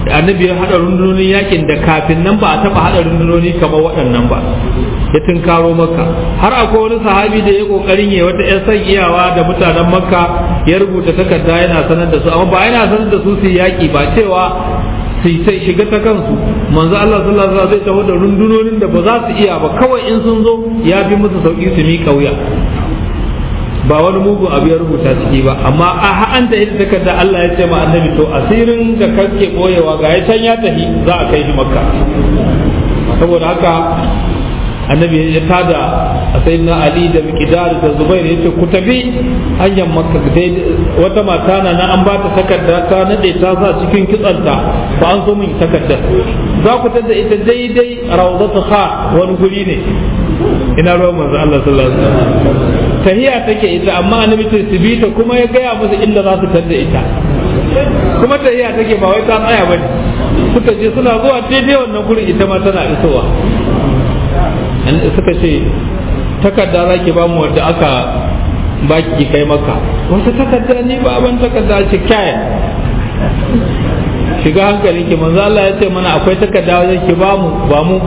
annabi ya haɗa rundunonin yakin da kafin nan ba a taɓa haɗa rundunoni kamar waɗannan ba ya tunkaro makka har akwai wani sahabi da ya kokarin ya wata 'yan san iyawa da mutanen makka ya rubuta takarda yana sanar da su amma ba yana sanar da su su yaƙi ba cewa su sai shiga ta kansu manzo Allah sallallahu alaihi wasallam zai taho da rundunonin da ba za su iya ba kawai in sun zo ya fi musu sauki su mi kauya ba wani mugun abu ya rubuta ciki ba amma a an ta ita takarda Allah ya ce ma annabi to asirin da kake boyewa ga ya can ya tafi za a kai shi makka saboda haka annabi ya tada a sayyidina ali da miqdar da zubair yace ku tafi hanyar makka wata mata na na an ba ta takarda ta nade ta sa cikin kitsanta ba an so min takarda za ku tada ita daidai rawdatu kha wani guri ne ina ruwan manzo Allah sallallahu alaihi wasallam tahiya take ita amma annabi ce su bi ta kuma ya gaya musu inda za su tada ita kuma tahiya take ba wai ta tsaya bane suka je suna zuwa daidai wannan gurin ita ma tana isowa suka ce takarda za ki ba mu wadda aka ba ki kai maka wata takarda ni ba ban takarda ce kyaya shiga hankalin ki manzo Allah ya ce mana akwai takarda wajen ki ba mu ba mu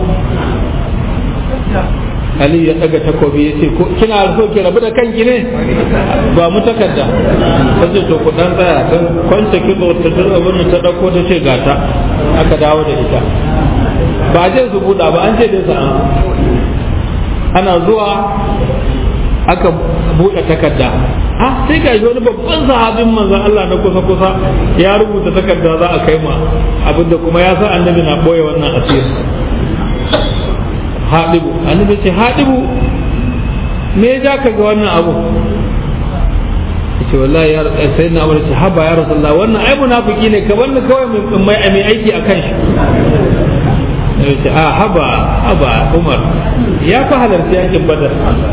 Ali ya daga takobi ya ce kina so ki rabu da kanki ne ba mu takarda ta ce to ku dan tsaya ta kwance ki zo ta dura abin ta dauko ta ce gata aka dawo da ita ba je su buɗa ba an ce dai sa'a ana zuwa aka buɗe takarda ah sai ga wani babban sahabin manzon Allah na kusa kusa ya rubuta takarda za a kai ma abinda kuma ya san annabi na boye wannan asiri haɗibu annabi ce haɗibu me ya ka ga wannan abu ce wallahi ya sai na amurci haba ya rasulullah wannan ai munafiki ne ka wannan kawai mai aiki akan shi ce a haba haba umar ya fi halarci yakin badar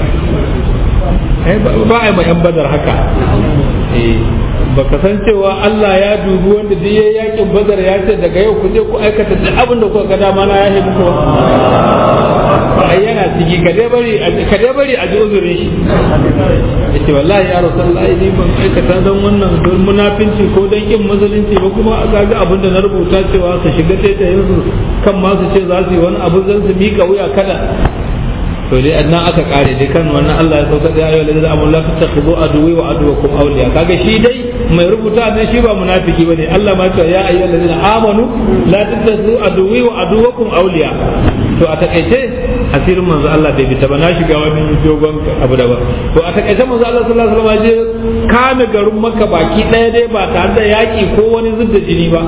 ba a yi ma yan badar haka ba ka san cewa Allah ya dubi wanda duk ya yakin badar ya ce daga yau ku je ku aikata duk abin da kuka ga dama na yahe muku ba yana ciki ka dai bari ka dai bari a ji uzurin shi yace wallahi ya rasulullahi ni ban aikata dan wannan don munafinci ko dan kin musulunci ba kuma ga ga abin da na rubuta cewa su shiga taitayin su kan ma su ce za su yi wani abu zan su mika wuya kada to dai annan aka kare dai kan wannan Allah ya sauka da ayyuhal ladina amanu la tattakhudhu aduwwi wa aduwwakum awliya kaga shi dai mai rubuta ne shi ba munafiki bane Allah ma ce ya ayyuhal ladina amanu la tattakhudhu aduwwi wa aduwwakum awliya to a takaice asirin manzo Allah bai fita ba na shiga wani dogon abu da ba to a takaice manzo Allah sallallahu alaihi wasallam je kame garin Makka baki daya dai ba tare da yaki ko wani zubda jini ba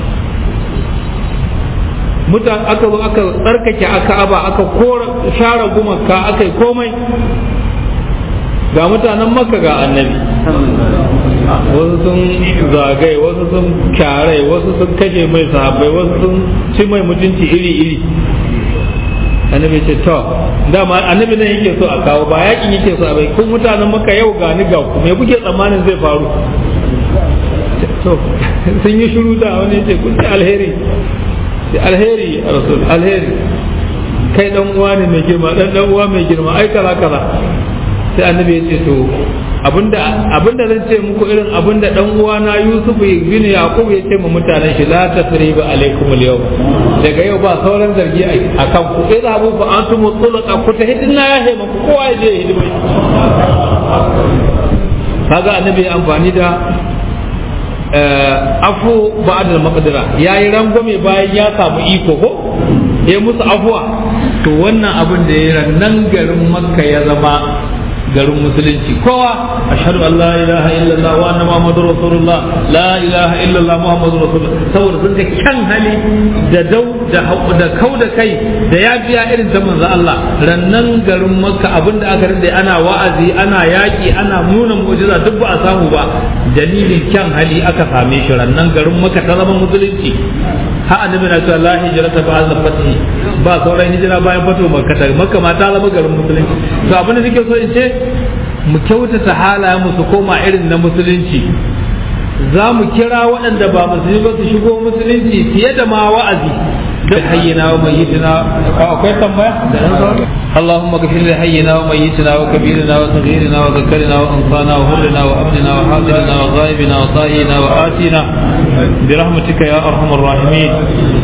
mutan aka zo aka tsarkake aka aba aka kora share gumaka aka yi komai ga mutanen makka ga annabi wasu sun zagaye wasu sun kyare wasu sun kashe mai sahabbai wasu sun ci mai mutunci iri-iri annabi ce to dama annabi nan yake so a kawo ba yakin yake so a bai kun mutanen maka yau ga ni ga ku me kuke tsammanin zai faru to sun yi shiru da wani ce kun alheri alheri a rasul alheri kai dan uwa ne mai girma dan dan uwa mai girma ai kaza kaza sai annabi ya ce to abinda abinda zan ce muku irin abinda dan uwa na Yusuf bin Yaqub ya ce mu mutanen shi la tasriba alaikum al daga yau ba sauran zargi a kan ku idhabu fa antum tulaqa ku ta hidina ya he muku kowa ya je hidima kaga annabi amfani da afu ba'da maqdira yayi rangwame bayan ya samu iko ko ya musu afuwa to wannan abin da ya nan garin makka ya zama garin musulunci kowa ashhadu an la ilaha illallah wa anna muhammadur rasulullah la ilaha illallah muhammadur rasulullah saboda sun ga kyan hali da dau da da kau da kai da ya biya irin ta manzo Allah rannan garin makka abinda aka rinde ana wa'azi ana yaki ana nuna mu'jiza duk ba a samu ba dalilin kyan hali aka same shi rannan garin makka ta zama musulunci ha annabi na cewa la hijrata ba'da fathi ba sauran hijira bayan fatu makka ta makka ma ta zama garin musulunci to abin da nake so in ce mu kyautata halayen mu su koma irin na musulunci za mu kira waɗanda ba musulmi ba su shigo musulunci fiye da ma wa'azi da hayyana wa mai akwai tambaya da اللهم اغفر لحينا وميتنا وكبيرنا وصغيرنا وذكرنا وانثانا وهرنا وابننا وحاضرنا وغائبنا وطائنا وآتنا برحمتك يا ارحم الراحمين